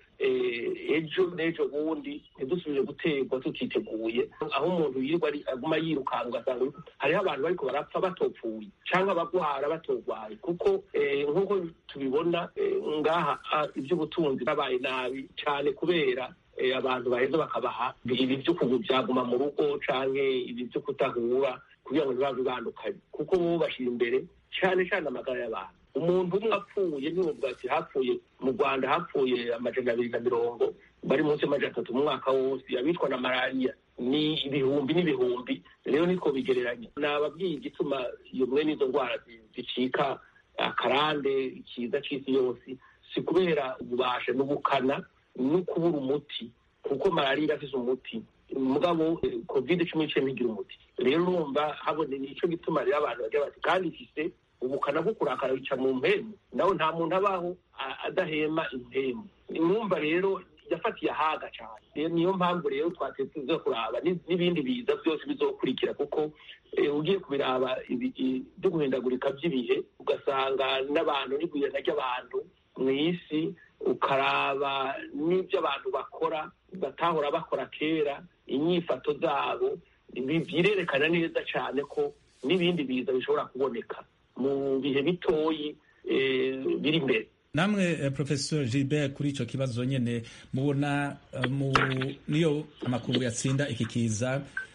ejo n'ejo bundi ntidusubire guterwa tutiteguye aho umuntu yirirwa aguma yirukanga ugasanga hariho abantu bariko barapfa batopfuye cyangwa abagwara batogwaye kuko nk'uko tubibona ngaha iby'ubutunzi babaye nabi cyane kubera abantu baheza bakabaha ibi byo byaguma mu rugo canke ibi byo kutahura kugira ngo ntibave bandukanye kuko bo bashyira imbere cyane cyane amagara y'abantu umuntu umwe apfuye ntibuvuga ati hapfuye mu rwanda hapfuye amajana abiri na mirongo bari munsi y'amajana atatu mu mwaka wose abicwa na malariya ni ibihumbi n'ibihumbi rero nitwo bigereranya nababwiye igituma iyo mwe n'izo ndwara zicika akarande ikiza c'isi yose si kubera ububasha n'ubukana no kubura umuti kuko malariya irafise umuti mugabo covid cumi n'icyenda ntigira umuti rero urumva habone nico gituma rero abantu bagira bati kandi ifise ubukana bwo kurakara bica mu mpemu nawe nta muntu abaho adahema impemu mwumva rero yafatiye ahaga cyane niyo mpamvu rero twateze kuraba n'ibindi biza byose bizokurikira kuko ugiye kubiraba byo guhindagurika by'ibihe ugasanga n'abantu n'igwirana ry'abantu mu isi ukaraba n'ibyo abantu bakora batahora bakora kera inyifato zabo birerekana neza cyane ko n'ibindi biza bishobora kuboneka mu bihe bitoyi biri imbere namwe professor gilbert kuri icyo kibazo nyine mubona niyo amakungu yatsinda iki kiza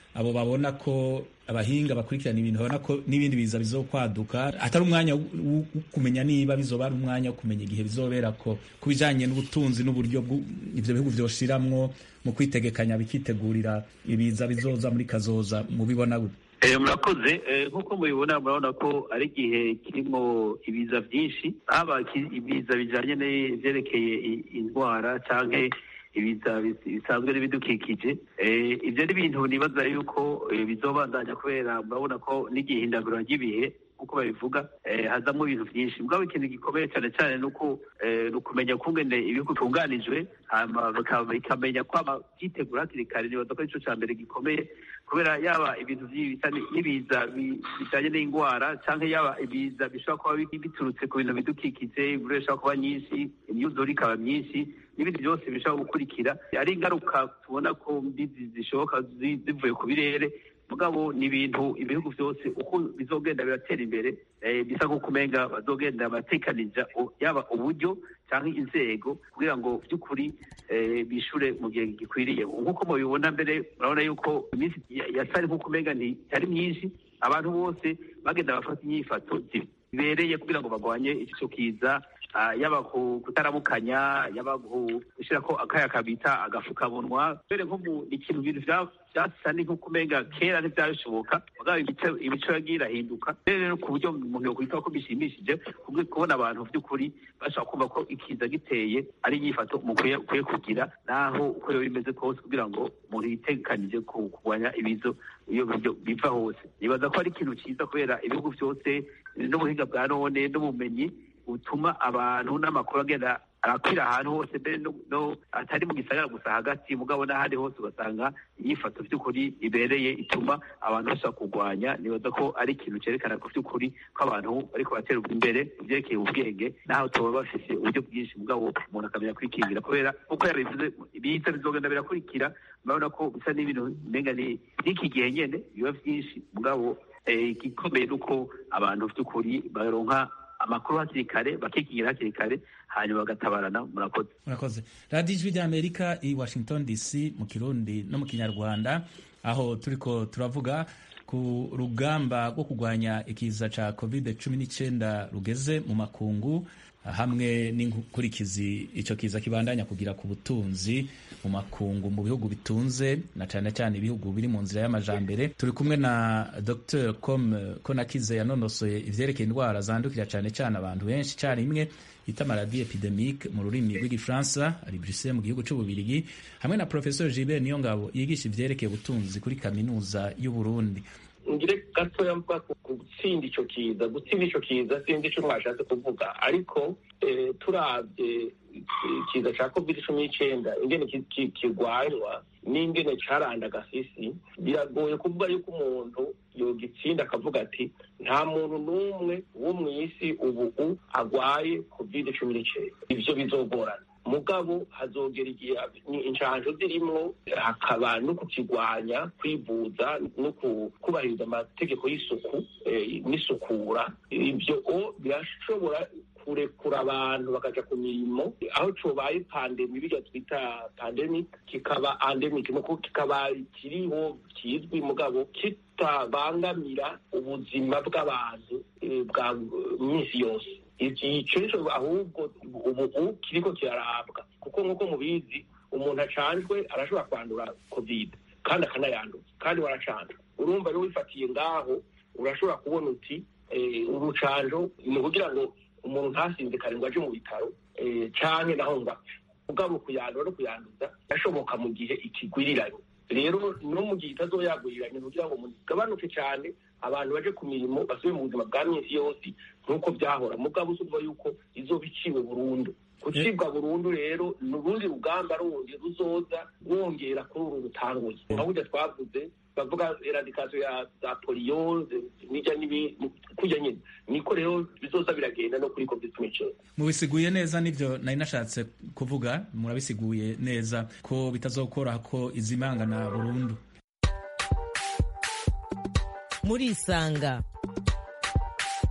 abo babona ko abahinga bakurikirana ibintu babona ko n'ibindi biza bizokwaduka atari umwanya wo wo kumenya niba bizoba ari umwanya wo kumenya igihe bizobera ko ku bijanye n'ubutunzi n'uburyo bw'u- ivyo bihugu vyoshiramwo mu kwitegekanya bikitegurira ibiza bizoza muri kazoza mubibona gute Eh, murakoze Eh, nk'uko mubibona murabona ko ari igihe kirimo ibiza byinshi haba ki- ibiza bijanye n'ivyerekeye i- indwara canke ibiza bis- bisanzwe n'ibidukikije Eh, ivyo ni ibintu nibaza yuko eh, bizobandanya kubera murabona ko n'igihindagura ry'ibihe nk'uko babivuga eh, hazamo ibintu byinshi mugabo ikintu gikomeye cyane cyane ni uko eh, ni ukumenya kungene ibihugu bitunganijwe hama baka- bikamenya kwama byitegura hakiri kare nibaza ko arico ca mbere gikomeye kubera yaba ibintu vyi- bisa ni- n'ibiza bi- bijanye n'indwara canke yaba ibiza bishobora kuba bi- biturutse ku bintu bidukikije imvura ishobora kuba nyinshi imyuzure ikaba myinshi n'ibindi byose bishobora gukurikira ari ingaruka tubona ko mbi zi- zishoboka zi- zivuye ku birere mugabo ni ibintu ibihugu byose uko bizogenda biratera imbere eh, bisa nk'uko umenga bazogenda batekanija u- yaba uburyo cyangwa inzego kugira ngo by'ukuri eh, bishure mu gihe gikwiriye nk'uko mubibona mbere murabona yuko iminsi ya- yasari nk'uko umenga ntiyari myinshi abantu bose bagenda bafata inyifato zibereye kugira ngo barwanye ico kiza ah, yaba ku- kutaramukanya yaba ku- gushirako akaya kabita agafukamunwa mbere nko mu ni ikintu ibintu vya- vyasa ni nk'uko umenga kera ntivyabishoboka mugabo imico imico yagiye irahinduka rero rero ku buryo umuntu yokwita ko bishimishije kubwo kubona abantu by'ukuri bashobora kumva ko ikiza giteye ari inyifato mukwiye ukwiye kugira naho uko yoba bimeze kose kugira ngo umuntu yitekanije ku kurwanya ibizo iyo biryo biva hose nibaza ko ari ikintu cyiza kubera ibihugu byose n'ubuhinga bwa none n'ubumenyi butuma abantu n'amakuru agenda arakwira ahantu hose mbere no, no atari mu gisagara gusa hagati mugabo n'ahandi hose ugasanga inyifato by'ukuri ibereye ituma abantu bashobora kurwanya nibaza ko ari ikintu cyerekana ko by'ukuri ko abantu bariko batera imbere mu byerekeye ubwenge naho tuba bafise uburyo bwinshi mugabo umuntu akamenya kwikingira kubera uko yabivuze ibiza bizogenda birakurikira murabona ko bisa n'ibintu umenga ni n'iki gihe nyene biba vyinshi mugabo eh, igikomeye ni uko abantu by'ukuri baronka amakuru hakiri kare bakikingira hakiri kare hanyuma bagatabarana murakoze murakoze radiyo ijwi ry'amerika i washington dc mu kirundi no mu kinyarwanda aho turiko turavuga ku rugamba rwo kurwanya ikiza ca covid cumi n'icyenda rugeze mu makungu hamwe n'inkurikizi icyo kiza kibandanya kugira ku butunzi mu makungu mu bihugu bitunze na cyane cyane ibihugu biri mu nzira y'amajambere turi kumwe na dr com konakize yanonosoye ivyerekeye indwara zandukira cyane cyane abantu benshi icyarimwe bita maladie epidemique mu rurimi rw'igifaransa ari Bruxelles mu gihugu c'ububirigi hamwe na professeur Gilbert Niyongabo yigisha ivyerekeye ubutunzi kuri kaminuza y'u Burundi ngire gatoya mvuga ku gutsinda ico kiza gutsinda ico kiza sinzi ico mwashatse kuvuga ariko eh, turavye ikiza ca covid cumi n'icenda ingene ki- ki- kirwanywa n'ingene carandaga isi biragoye kuvuga yuko umuntu yogitsinda akavuga ati nta muntu n'umwe wo mw'isi ubu agwaye covid cumi n'icenda ivyo bizogorana mugabo hazogera igihe ni inshanjo zirimwo hakaba no kukigwanya kwivuza no ku- kubahiriza amategeko y'isuku eh, n'isukura ibyo o birashobora kurekura abantu bakaja ku mirimo aho cobaye pandemi birya twita pandemi kikaba endemic nuko kikaba kiriho kizwi mugabo kitabangamira ubuzima bw'abantu eh, bwa minsi yose ico nico ahubwo ubu kiriko kirarabwa kuko nk'uko mubizi umuntu acanjwe arashobora kwandura covid kandi akanayanduza kandi waracanjwe urumva rero wifatiye ngaho urashobora kubona uti eh, urucanjo ni ukugira ngo umuntu ntasinzikare ngo aje mu bitaro eh, canke naho ngo apfe mugabo kuyandura no kuyanduza birashoboka mu gihe ikigwiriranye rero no mu gihe itazoyaguriranye kugira ngo mugabanuke cyane abantu baje ku mirimo basubire mu buzima bwa minsi yose nk'uko byahora mugabo usumva yuko izoba iciwe burundu gucibwa burundu rero ni urundi rugamba rundi ruzoza rwongera kuri uru rutanguye nka burya twavuze bavuga eradikasiyo ya za poliyo n'ijya n'ibindi kujya nyine niko rero bizoza biragenda no kuri covid cumi n'icyenda mubisiguye neza nivyo nari nashatse kuvuga murabisiguye neza ko bitazokora ko izimangana burundu murisanga murisanga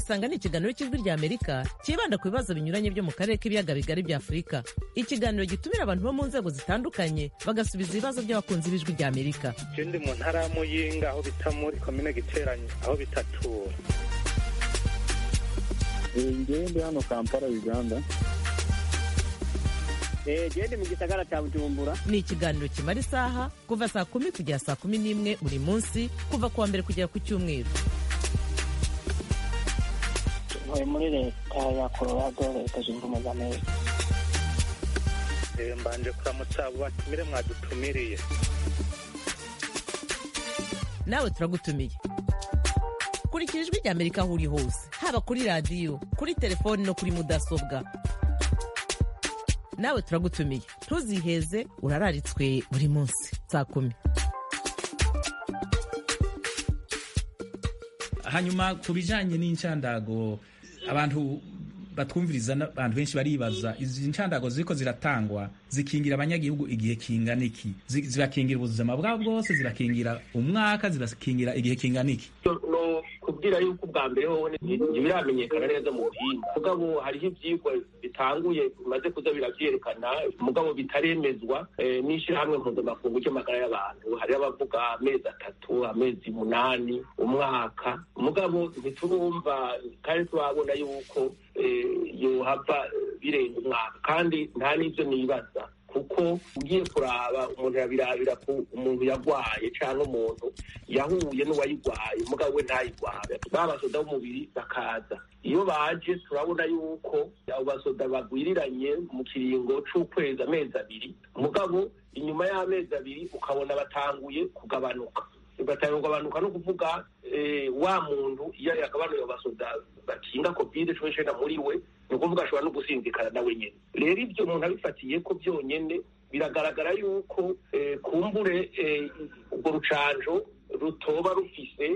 murisanga ni ikiganiro cy'ijwi rya amerika cyibanda ku bibazo binyuranye byo mu karere k'ibiyaga bigari bya afurika ikiganiro gitumira abantu bo mu nzego zitandukanye bagasubiza ibibazo by'abakunzi b'ijwi rya amerika ndi mu ntara ya muyinga aho bita muri komine giteranye aho bitatura ngewe ndi hano kampala uganda gende mu gisagara cya bujumbura ni ikiganiro kimara isaha kuva saa kumi kugera saa kumi n'imwe buri munsi kuva ku wa mbere kugera ku cyumweru ntuye muri leta ya colorado leta zunze ubumwe za amerika mbanje kuramutsa abo batumire mwadutumiriye nawe turagutumiye kurikira ijwi rya amerika aho uri hose haba kuri radiyo kuri telefoni no kuri mudasobwa nawe turagutumiye ntuziheze urararitswe buri munsi saa kumi hanyuma ku bijanye n'incandago abantu batwumviriza n'abantu benshi baribaza izi ncandago ziriko ziratangwa zikingira abanyagihugu igihe kingana iki Zi- zirakingira ubuzima bwabo bwose zirakingira umwaka zirakingira igihe kingana iki no kubwira yuko ubwa mbere hoho ntibiramenyekana neza mu buhinga mugabo hariho ivyigwa bitanguye bimaze kuza biravyerekana mugabo bitaremezwa eh, n'ishirahamwe mpuzamakungu ry'amagara y'abantu hariho abavuga amezi atatu amezi munani umwaka mugabo ntiturumva kandi turabona yuko eh, yohava birenga umwaka kandi nta n'ivyo nibaza kuko ugiye kuraba umuntu yabirabira ku umuntu yagwaye cyangwa umuntu yahuye n'uwayigwaye mugabo we ntayigware ba basoda b'umubiri bakaza iyo baje turabona yuko abo basoda bagwiriranye mu kiringo c'ukwezi amezi abiri mugabo inyuma y'amezi abiri ukabona batanguye kugabanuka batanguye kugabanuka no kuvuga eh, wa muntu iyo yagabanuye abo basoda bakinga covid cumi n'icenda muri we ni ukuvuga ashobora no gusinzikana nawe nyene rero ibyo umuntu abifatiye ko byonyene biragaragara yuko eh, kumbure eh, urwo rucanjo rutoba rufise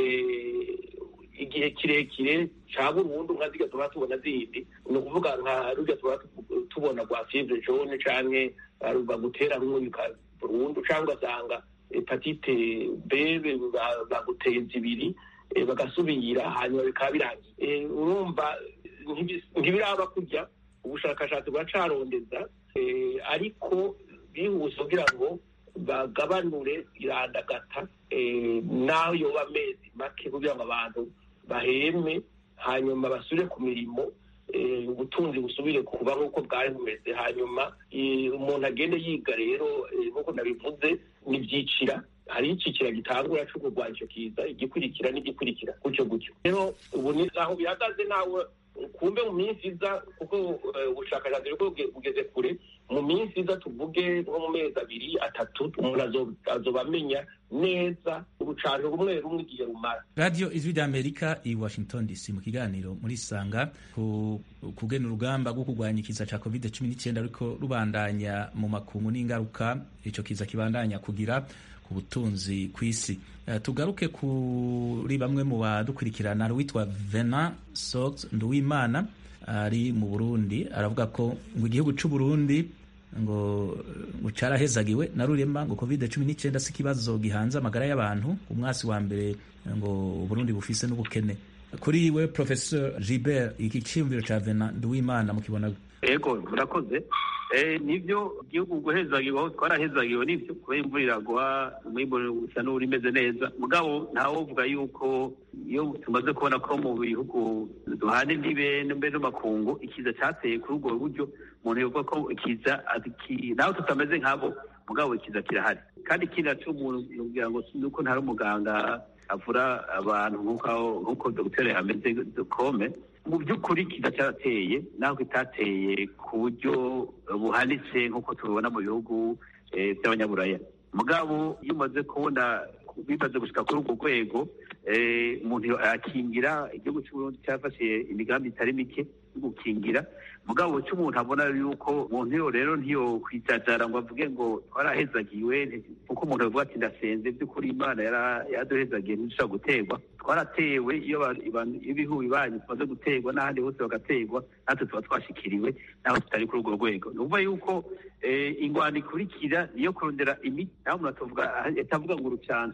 eh, igihe kirekire ca burundu nka zirya tuba tubona zindi ni ukuvuga nka rurya tuba tubona rwa fievre jaune canke eh, bagutera rumwika burundu canke ugasanga hepatite b ba- baguteye zibiri eh, bagasubira hanyuma bikaba birangiye Eh, urumva ntibi- ntibiraba kurya ubushakashatsi buracarondeza eh, ariko bihuse kugira ngo bagabanure irandagata eh, naho yoba amezi make kugira ngo abantu baheme hanyuma basubire ku mirimo eh, ubutunzi busubire kuba nk'uko bwari bumeze hanyuma eh, umuntu agende yiga rero eh, nk'uko nabivuze n'ibyicira hari icicira gitangura cyo kurwanya icyo kiza igikurikira n'igikurikira gutyo gutyo rero ubu ni aho bihagaze nawe kumbe mu minsi iza kuko eh, ubushakashatsi buriko buge- bugeze kure mu minsi iza tuvuge nko mu mezi abiri atatu umuntu azo- azoba amenya neza urucanjo rumwe rumwe igihe rumara radiyo ijwi ry'amerika i washington dc mu kiganiro muri sanga ku kugena urugamba rwo kurwanya ikiza cya covid cumi n'icyenda ariko rubandanya mu makungu n'ingaruka icyo kiza kibandanya kugira ku butunzi ku isi Eh, tugaruke kuri bamwe mu badukurikirana hari uwitwa vena sox nduwimana ari mu burundi aravuga ko ngo igihugu cy'u burundi ngo ngo cyarahezagiwe na rurema ngo covid cumi n'icyenda si ikibazo gihanze amagara y'abantu umwasi wa mbere ngo uburundi bufise n'ubukene kuri we professeur gilbert iki cyiyumviro cya vena nduwimana mukibona ego murakoze Eh, nivyo igihugu guhezagiwe aho twarahezagiwe nivyo kubera imvura iragwa umwimbu usa n'uri imeze neza mugabo ntawovuga yuko iyo tumaze kubona ko mu bihugu duhana imbibe mbere n'amakungu ikiza cateye kuri ubwo buryo umuntu yovuga ko ikiza ati- naho tutameze nk'abo mugabo ikiza kirahari kandi ikindi naco umuntu yubwira ngo nuko ntari umuganga avura abantu nk'uko nk'uko dogiteri ameze kome mu by'ukuri kiza cyarateye naho kitateye ku buryo buhanitse nk'uko tubibona mu bihugu eh, by'abanyaburaya mugabo iyo umaze kubona bimaze gushika kuri urwo rwego eh, umuntu arakingira igihugu cy'uburundi cyafashe imigambi itari mike yo gukingira mugabo icyo umuntu abona yuko umuntu yo rero ntiyo kwijajara ngo avuge ngo twarahezagiwe kuko umuntu avuga ati ndasenze by'ukuri imana yara- yaraduhezagiye ntidushobora guterwa twaratewe iyo ba- iban- ibihugu bibanyi tumaze guterwa n'ahandi hose bagaterwa natwe tuba twashikiriwe naho tutari kuri urwo rwego ni ukuvuga yuko eh, ingwano ikurikira niyo kurondera imiti naho umuntu atavuga atavuga ngo urucanco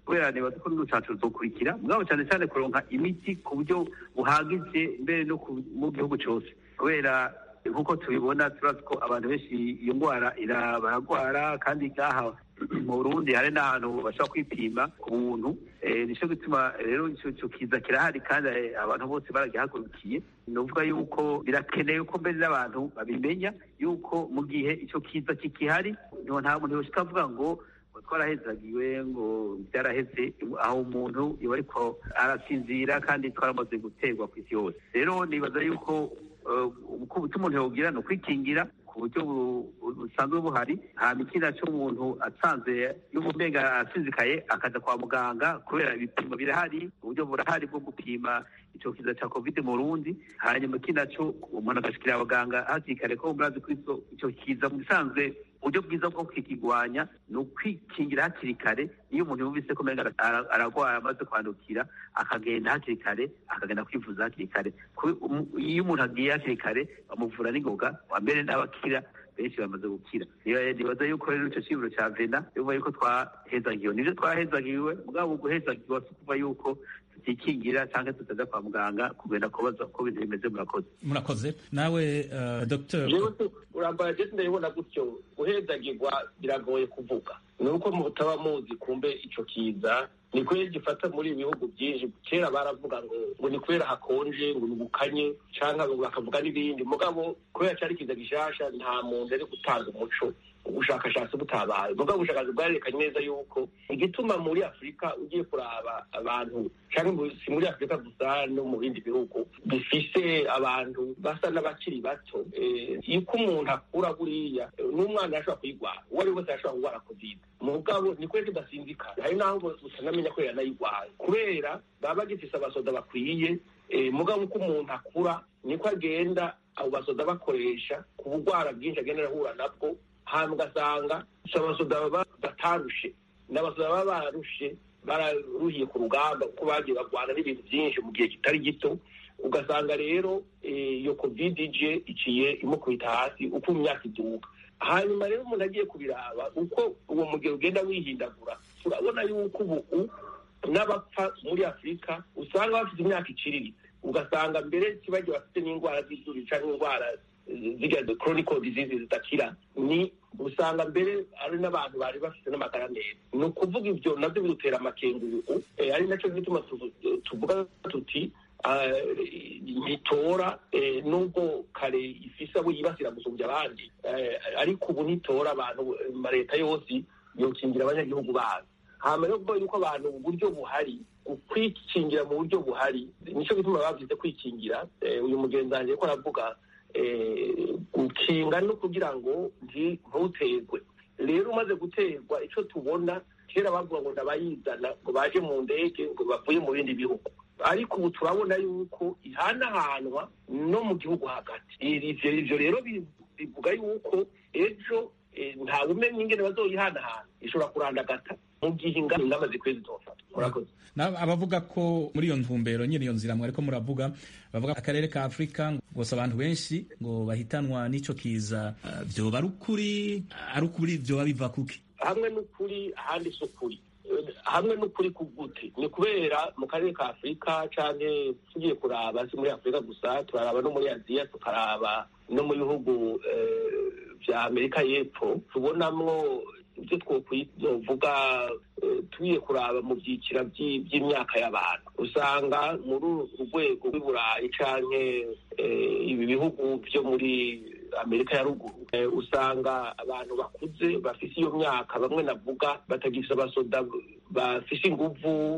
kubera nibaza ko n'urucanco ruzokurikira mugabo cyane cyane kuronka imiti ku buryo buhagije mbere no mu gihugu cyose kubera nk'uko tubibona turazi ko abantu benshi iyo ndwara baragwara kandi ngaha mu burundi hari n'ahantu bashobora kwipima ku buntu nicyo gituma rero icyo kiza kirahari kandi abantu bose baragihagurukiye ni ukuvuga yuko birakenewe ko mbere n'abantu babimenya yuko mu gihe icyo kiza kikihari nta muntu yoshika avuga ngo twarahezagiwe ngo byaraheze aho umuntu iba ariko arasinzira kandi twaramaze guterwa ku isi yose rero nibaza yuko ubutumwa umuntu yawugira ni ukwikingira ku buryo busanzwe buhari hanyuma ikindi cyo umuntu asanze y'ubumenga asinzikaye akaza kwa muganga kubera ibipimo birahari uburyo burahari bwo gupima icyo kiza cya covid mu rundi hanyuma ikindi cyo umuntu agashikira abaganga hakiri kare ko murazi ko icyo kiza mu bisanzwe uburyo bwiza bwo kukigwanya ni ukwikingira hakiri kare iyo umuntu yumvise ko umenga ararwaye amaze kwandukira akagenda hakiri kare akagenda kwivuza hakiri kare iyo umuntu agiye hakiri kare bamuvura n'ingoga mbere n'abakira benshi bamaze gukira nibaza yuko rero icyo kiburo cya vena yuba yuko twahezagiwe nibyo twahezagiwe mugabo guhezagirwa si ukuva yuko tutikingira cyangwa tutaza kwa muganga kugenda kubaza uko ibintu bimeze murakoze murakoze nawe dogiteri urambara jesi ndabibona gutyo guhezagirwa biragoye kuvuga ni uko mutaba muzi kumbe icyo kiza ni kubera gifata muri ibi bihugu byinshi kera baravuga ngo ngo ni kubera hakonje ngo ni ubukanye cyangwa bakavuga n'ibindi mugabo kubera cyari kiza gishasha nta muntu ari gutanga umuco ubushakashatsi butabaye mugabo ubushakashatsi bwarerekanye neza yuko igituma muri afurika ugiye kuraba abantu cyangwa si muri afurika gusa no mu bindi bihugu bifise abantu basa n'abakiri bato yuko umuntu akura buriya n'umwana ashobora kuyigwara uwo ari we wese ashobora kurwara covid mugabo ni kubera tudasinzikana hari n'aho utanamenya ko yanayigwaye kubera baba bagifise abasoda bakwiye mugabo uko umuntu akura niko agenda abo basoda bakoresha ku bugwara bwinshi agenda arahura nabwo hanyuma ugasanga si abasoda baba batarushe ni abasoda baba barushe bararuhiye ku rugamba kuko bagiye barwana n'ibintu byinshi mu gihe kitari gito ugasanga rero iyo covid ije iciye imukubita hasi uko imyaka iduka hanyuma rero umuntu agiye kubiraba uko uwo mugero ugenda wihindagura turabona yuko ubu n'abapfa muri afurika usanga bafite imyaka iciriritse ugasanga mbere kibagiye bafite n'indwara z'izuru cyangwa indwara zirya chronical disease zidakira ni usanga mbere ari n'abantu bari bafite n'amagara meza ni ukuvuga ibyo nabyo bidutera amakenguruku ari nacyo gituma tuvuga tuti ntitora nubwo kare ifise abo yibasira gusumbya abandi ariko ubu ntitora abantu leta yose yokingira abanyagihugu bayo hama rero kuvuga yuko abantu uburyo buhari kwikingira mu buryo buhari nicyo gituma bavuze kwikingira uyu mugenzi wanjye ko aravuga gukinga no kugira ngo ntuterwe rero umaze guterwa icyo tubona kera bavuga ngo ndabayizana ngo baje mu ndege ngo bavuye mu bindi bihugu ariko ubu turabona yuko ihanahanwa no mu gihugu hagati ivyo rero bivuga yuko ejo ntawe umenya ingene bazoyihanahana ishobora kurandagata mu gihe ingamba zikwiye zizofata murakoze abavuga ko muri iyo ntumbero nyine iyo nzira mwariko muravuga bavuga akarere ka afurika gusa abantu benshi ngo bahitanwa n'ico kiza vyoba ari ukuri ari ukuri vyoba biva kuki hamwe n'ukuri ahandi si ukuri hamwe n'ukuri kugute ni kubera mu karere ka afurika canke tugiye kuraba si muri afurika gusa turaraba no muri aziya tukaraba no mu bihugu vya amerika y'epfo tubonamwo ibyo twokwizovuga tugiye kuraba mu byiciro by'imyaka y'abantu usanga muri urwego rw'iburayi canke ibi bihugu byo muri amerika ya ruguru usanga abantu bakuze bafise iyo myaka bamwe navuga batagifise abasoda bafise inguvu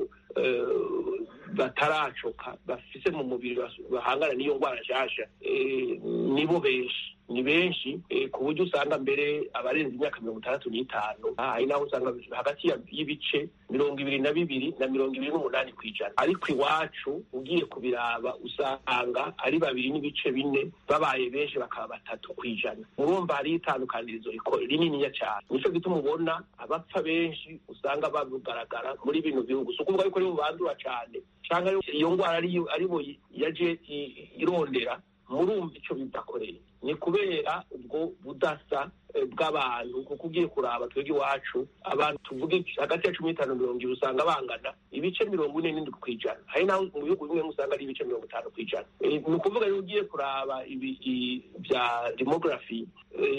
bataracoka bafise mu mubiri bahangana n'iyo ndwara nshasha nibo benshi ni benshi ku buryo usanga mbere abarenze imyaka mirongo itandatu n'itanu hari naho usanga hagati y'ibice mirongo ibiri na bibiri na mirongo ibiri n'umunani ku ijana ariko iwacu ugiye kubiraba usanga ari babiri n'ibice bine babaye benshi bakaba batatu ku ijana murumva hariho itandukanirizo rininiya cyane nicyo gituma ubona abapfa benshi usanga bagaragara muri bino bihugu si ukuvuga yuko aribo bandura cyane cyangwa iyo ndwara aribo yaje irondera murumva icyo bidakoreye ni kubera ubwo budasa bw'abantu kuko ugiye kuraba twebwe iwacu abantu tuvuge hagati ya cumi n'itanu mirongo ibiri usanga bangana ibice mirongo ine n'indwi ku ijana hari naho mu bihugu bimwe usanga ari ibice mirongo itanu ku ijana ni ukuvuga rero ugiye kuraba ibi bya demografi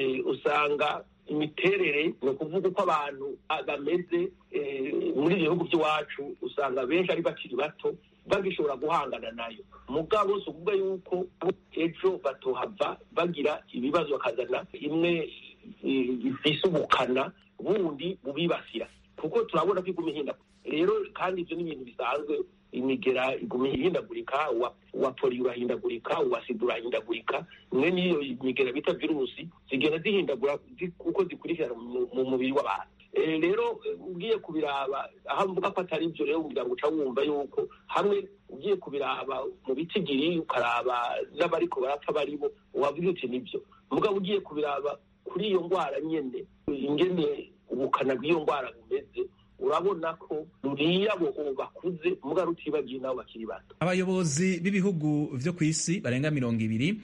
usanga imiterere ni ukuvuga uko abantu bameze muri ibyo bihugu by'iwacu usanga benshi ari bakiri bato bagishobora guhangana nayo mugabo si ukuvuga yuko ejo batohava bagira ibibazo bakazana imwe ifise ubukana bundi bubibasira kuko turabona ko iguma ihindagurika rero kandi ibyo ni ibintu bisanzwe imigera iguma ihindagurika uwa poli urahindagurika uwa sida urahindagurika imwe n'iyo migera bita virusi zigenda zihindagura kuko zikurikirana mu mubiri w'abantu rero ugiye kubiraba aho mvuga ko atari ibyo rero kugira ngo uca wumva yuko hamwe ugiye kubiraba mu bitigiri ukaraba n'abariko barapfa baribo wavuga uti nibyo mugabo ugiye kubiraba kuri iyo ndwara nyene ingene ubukana bw'iyo ndwara bumeze urabona ko ruriya bo bakuze muga rutibagiye nabo bakiri bato abayobozi b'ibihugu vyo ku isi barenga mirongo ibiri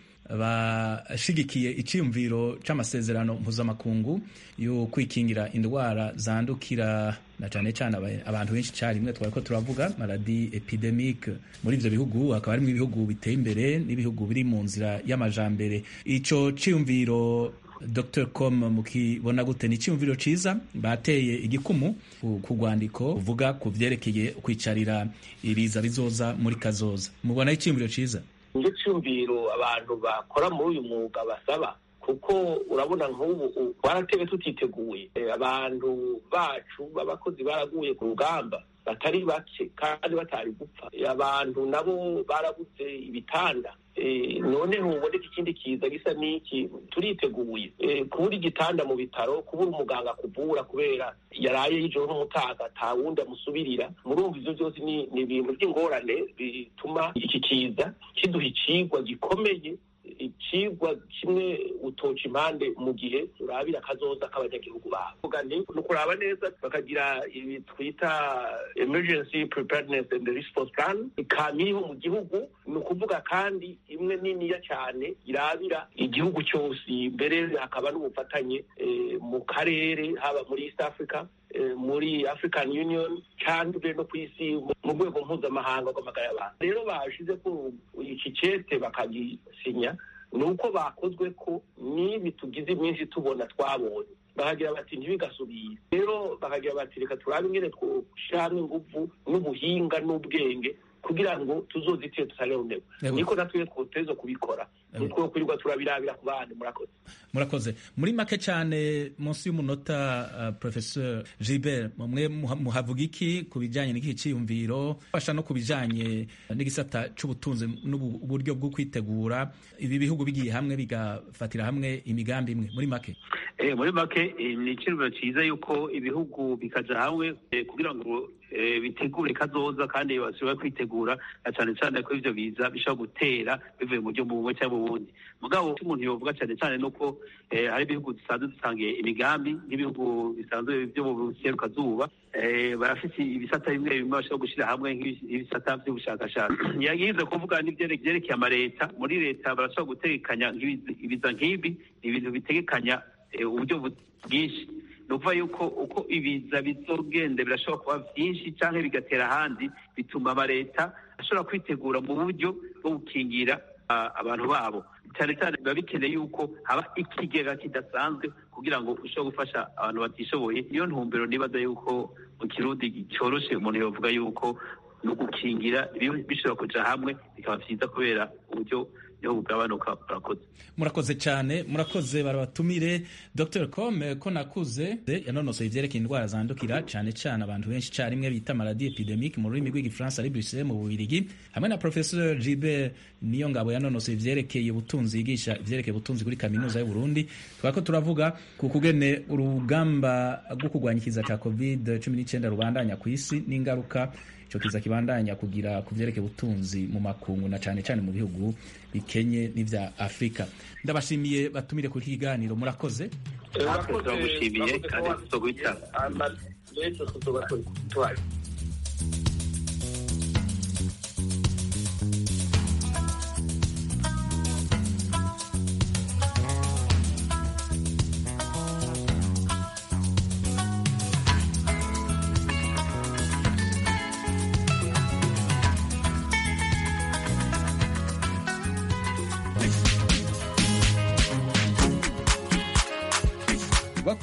bashigikiye iciyumviro c'amasezerano mpuzamakungu yo kwikingira indwara zandukira na cane cane abantu benshi carimwe twariko turavuga maladi epidemique muri ivyo bihugu hakaba harimwo ibihugu biteye imbere n'ibihugu biri mu nzira y'amajambere ico ciyumviro Dr com mukibona gute ni icyumviro ciza bateye igikumu ku rwandiko uvuga ku vyerekeye kwicarira ibiza bizoza muri kazoza mubona icyumviro ciza nicyo cyumviro abantu bakora muri uyu mwuga basaba kuko urabona nk'ubu baratebe tutiteguye abantu bacu b'abakozi baraguye ku rugamba batari bake kandi batari gupfa abantu nabo barabuze ibitanda none ntuboneka ikindi kiza gisa n'iki turiteguye kubura igitanda mu bitaro kubura umuganga akuvura kubera yaraye y'ijoro n'umutaga ata wundi amusubirira murumva ivyo byose ni ibintu by'ingorane bituma iki kiza kiduha icigwa gikomeye icigwa kimwe utoca impande mu gihe urabira akazoza k'abanyagihugu babo ni ukuraba neza bakagira ibi twita emergency preparedness and response plan ikaba iriho mu gihugu ni ukuvuga kandi imwe niniya cyane irabira igihugu cyose mbere hakaba n'ubufatanye mu karere haba muri east africa muri african union cyangwa no ku isi mu rwego mpuzamahanga rw'amagara y'abantu rero bashize ko iki cete bakagisinya ni uko bakozwe ko n'ibi tugize iminsi tubona twabonye bakagira bati ntibigasubire rero bakagira bati reka turabe ingene twoshyiramo ingufu n'ubuhinga n'ubwenge kugira ngo tuzozitire tutareronewe niko natwe twoteza kubikora nitwo kwirirwa turabirabira ku bandi murakoze murakoze muri make cyane munsi y'umunota uh, professeur Gilbert mwe muhavuga iki ku bijanye n'iki ciyumviro fasha no ku bijanye n'igisata c'ubutunzi n'uburyo bwo kwitegura ibi bihugu bigiye hamwe bigafatira hamwe imigambi imwe muri make eh muri make ni icyumviro cyiza yuko ibihugu bikaja hamwe kugira ngo bitegure kazoza kandi bashobora kwitegura na cyane cyane ko ivyo biza bishobora gutera bivuye mu buryo bumwe cyangwa ubundi mugabo umuntu yovuga cyane cyane nuko hari ibihugu dusanzwe dusangiye imigambi nk'ibihugu bisanzwe byo mu buserukazuba barafite ibisata bimwe bimwe bashobora gushyira hamwe nk'ibisata by'ubushakashatsi yagize kuvuga n'ibyerekeye amaleta muri leta barashobora gutegekanya ibiza nk'ibi ni ibintu bitegekanya uburyo bwinshi ni ukuvuga yuko uko ibiza bizogenda birashobora kuba byinshi cyangwa bigatera ahandi bituma amaleta ashobora kwitegura mu buryo bwo gukingira abantu babo cyane cyane biba bikeneye yuko haba ikigega kidasanzwe kugira ngo ushobore gufasha abantu batishoboye niyo ntumbero nibaza yuko mu kirundi cyoroshe umuntu yavuga yuko ni ugukingira bishobora kuja hamwe bikaba byiza kubera uburyo niho bugabanuka murakoze murakoze cyane murakoze barabatumire dr com ko nakuze yanonosoye ivyerekeye indwara zandukira cyane cyane abantu benshi carimwe bita maladi epidemique mu rurimi rw'igifaransa ari bruxelles mu bubirigi hamwe na professeur gilbert niyo ngabo yanonosoye ivyerekeye ubutunzi yigisha ivyerekeye ubutunzi kuri kaminuza y'uburundi twariko turavuga ku kugene urugamba rwo kurwanya ikiza ca covid 19 rubandanya ku isi n'ingaruka ico kiza kibandanya kugira ku vyerekeye ubutunzi mu makungu na cane cane mu bihugu bikenye n'ivya afurika ndabashimiye batumire kuri iki kiganiro murakoze turagushimiye kandi tuzoguhita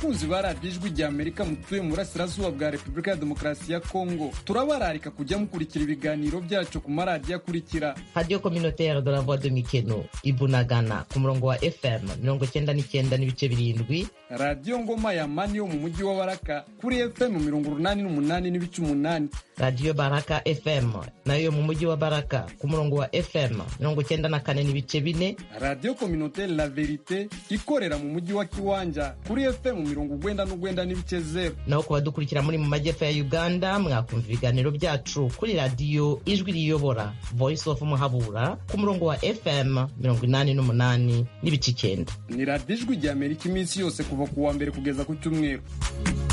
bakunzi ba radiyo ijwi rya amerika mutuye mu burasirazuba bwa repubulika ya demokarasi ya kongo turabararika kujya mukurikira ibiganiro byacu ku maradiyo akurikira radiyo communautaire de la voix de mikeno ibunagana ku murongo wa fm mirongo cyenda n'icyenda n'ibice birindwi radiyo ngoma ya mani yo mu mujyi wa baraka kuri fm mirongo urunani n'umunani n'ibice umunani radiyo baraka fm nayo yo mu mujyi wa baraka ku murongo wa fm mirongo cyenda na kane n'ibice bine radiyo communautaire la verite ikorera mu mujyi wa kiwanja kuri fm mirongo ugwenda n'ugwenda n'ibice zeru naho ku badukurikira muri mu majyepfo ya uganda mwakumva ibiganiro byacu kuri radiyo ijwi riyobora voice of muhabura ku murongo wa fm mirongo inani n'umunani n'ibice icyenda ni radiyo ijwi rya amerika iminsi yose kuva ku wa mbere kugeza ku cyumweru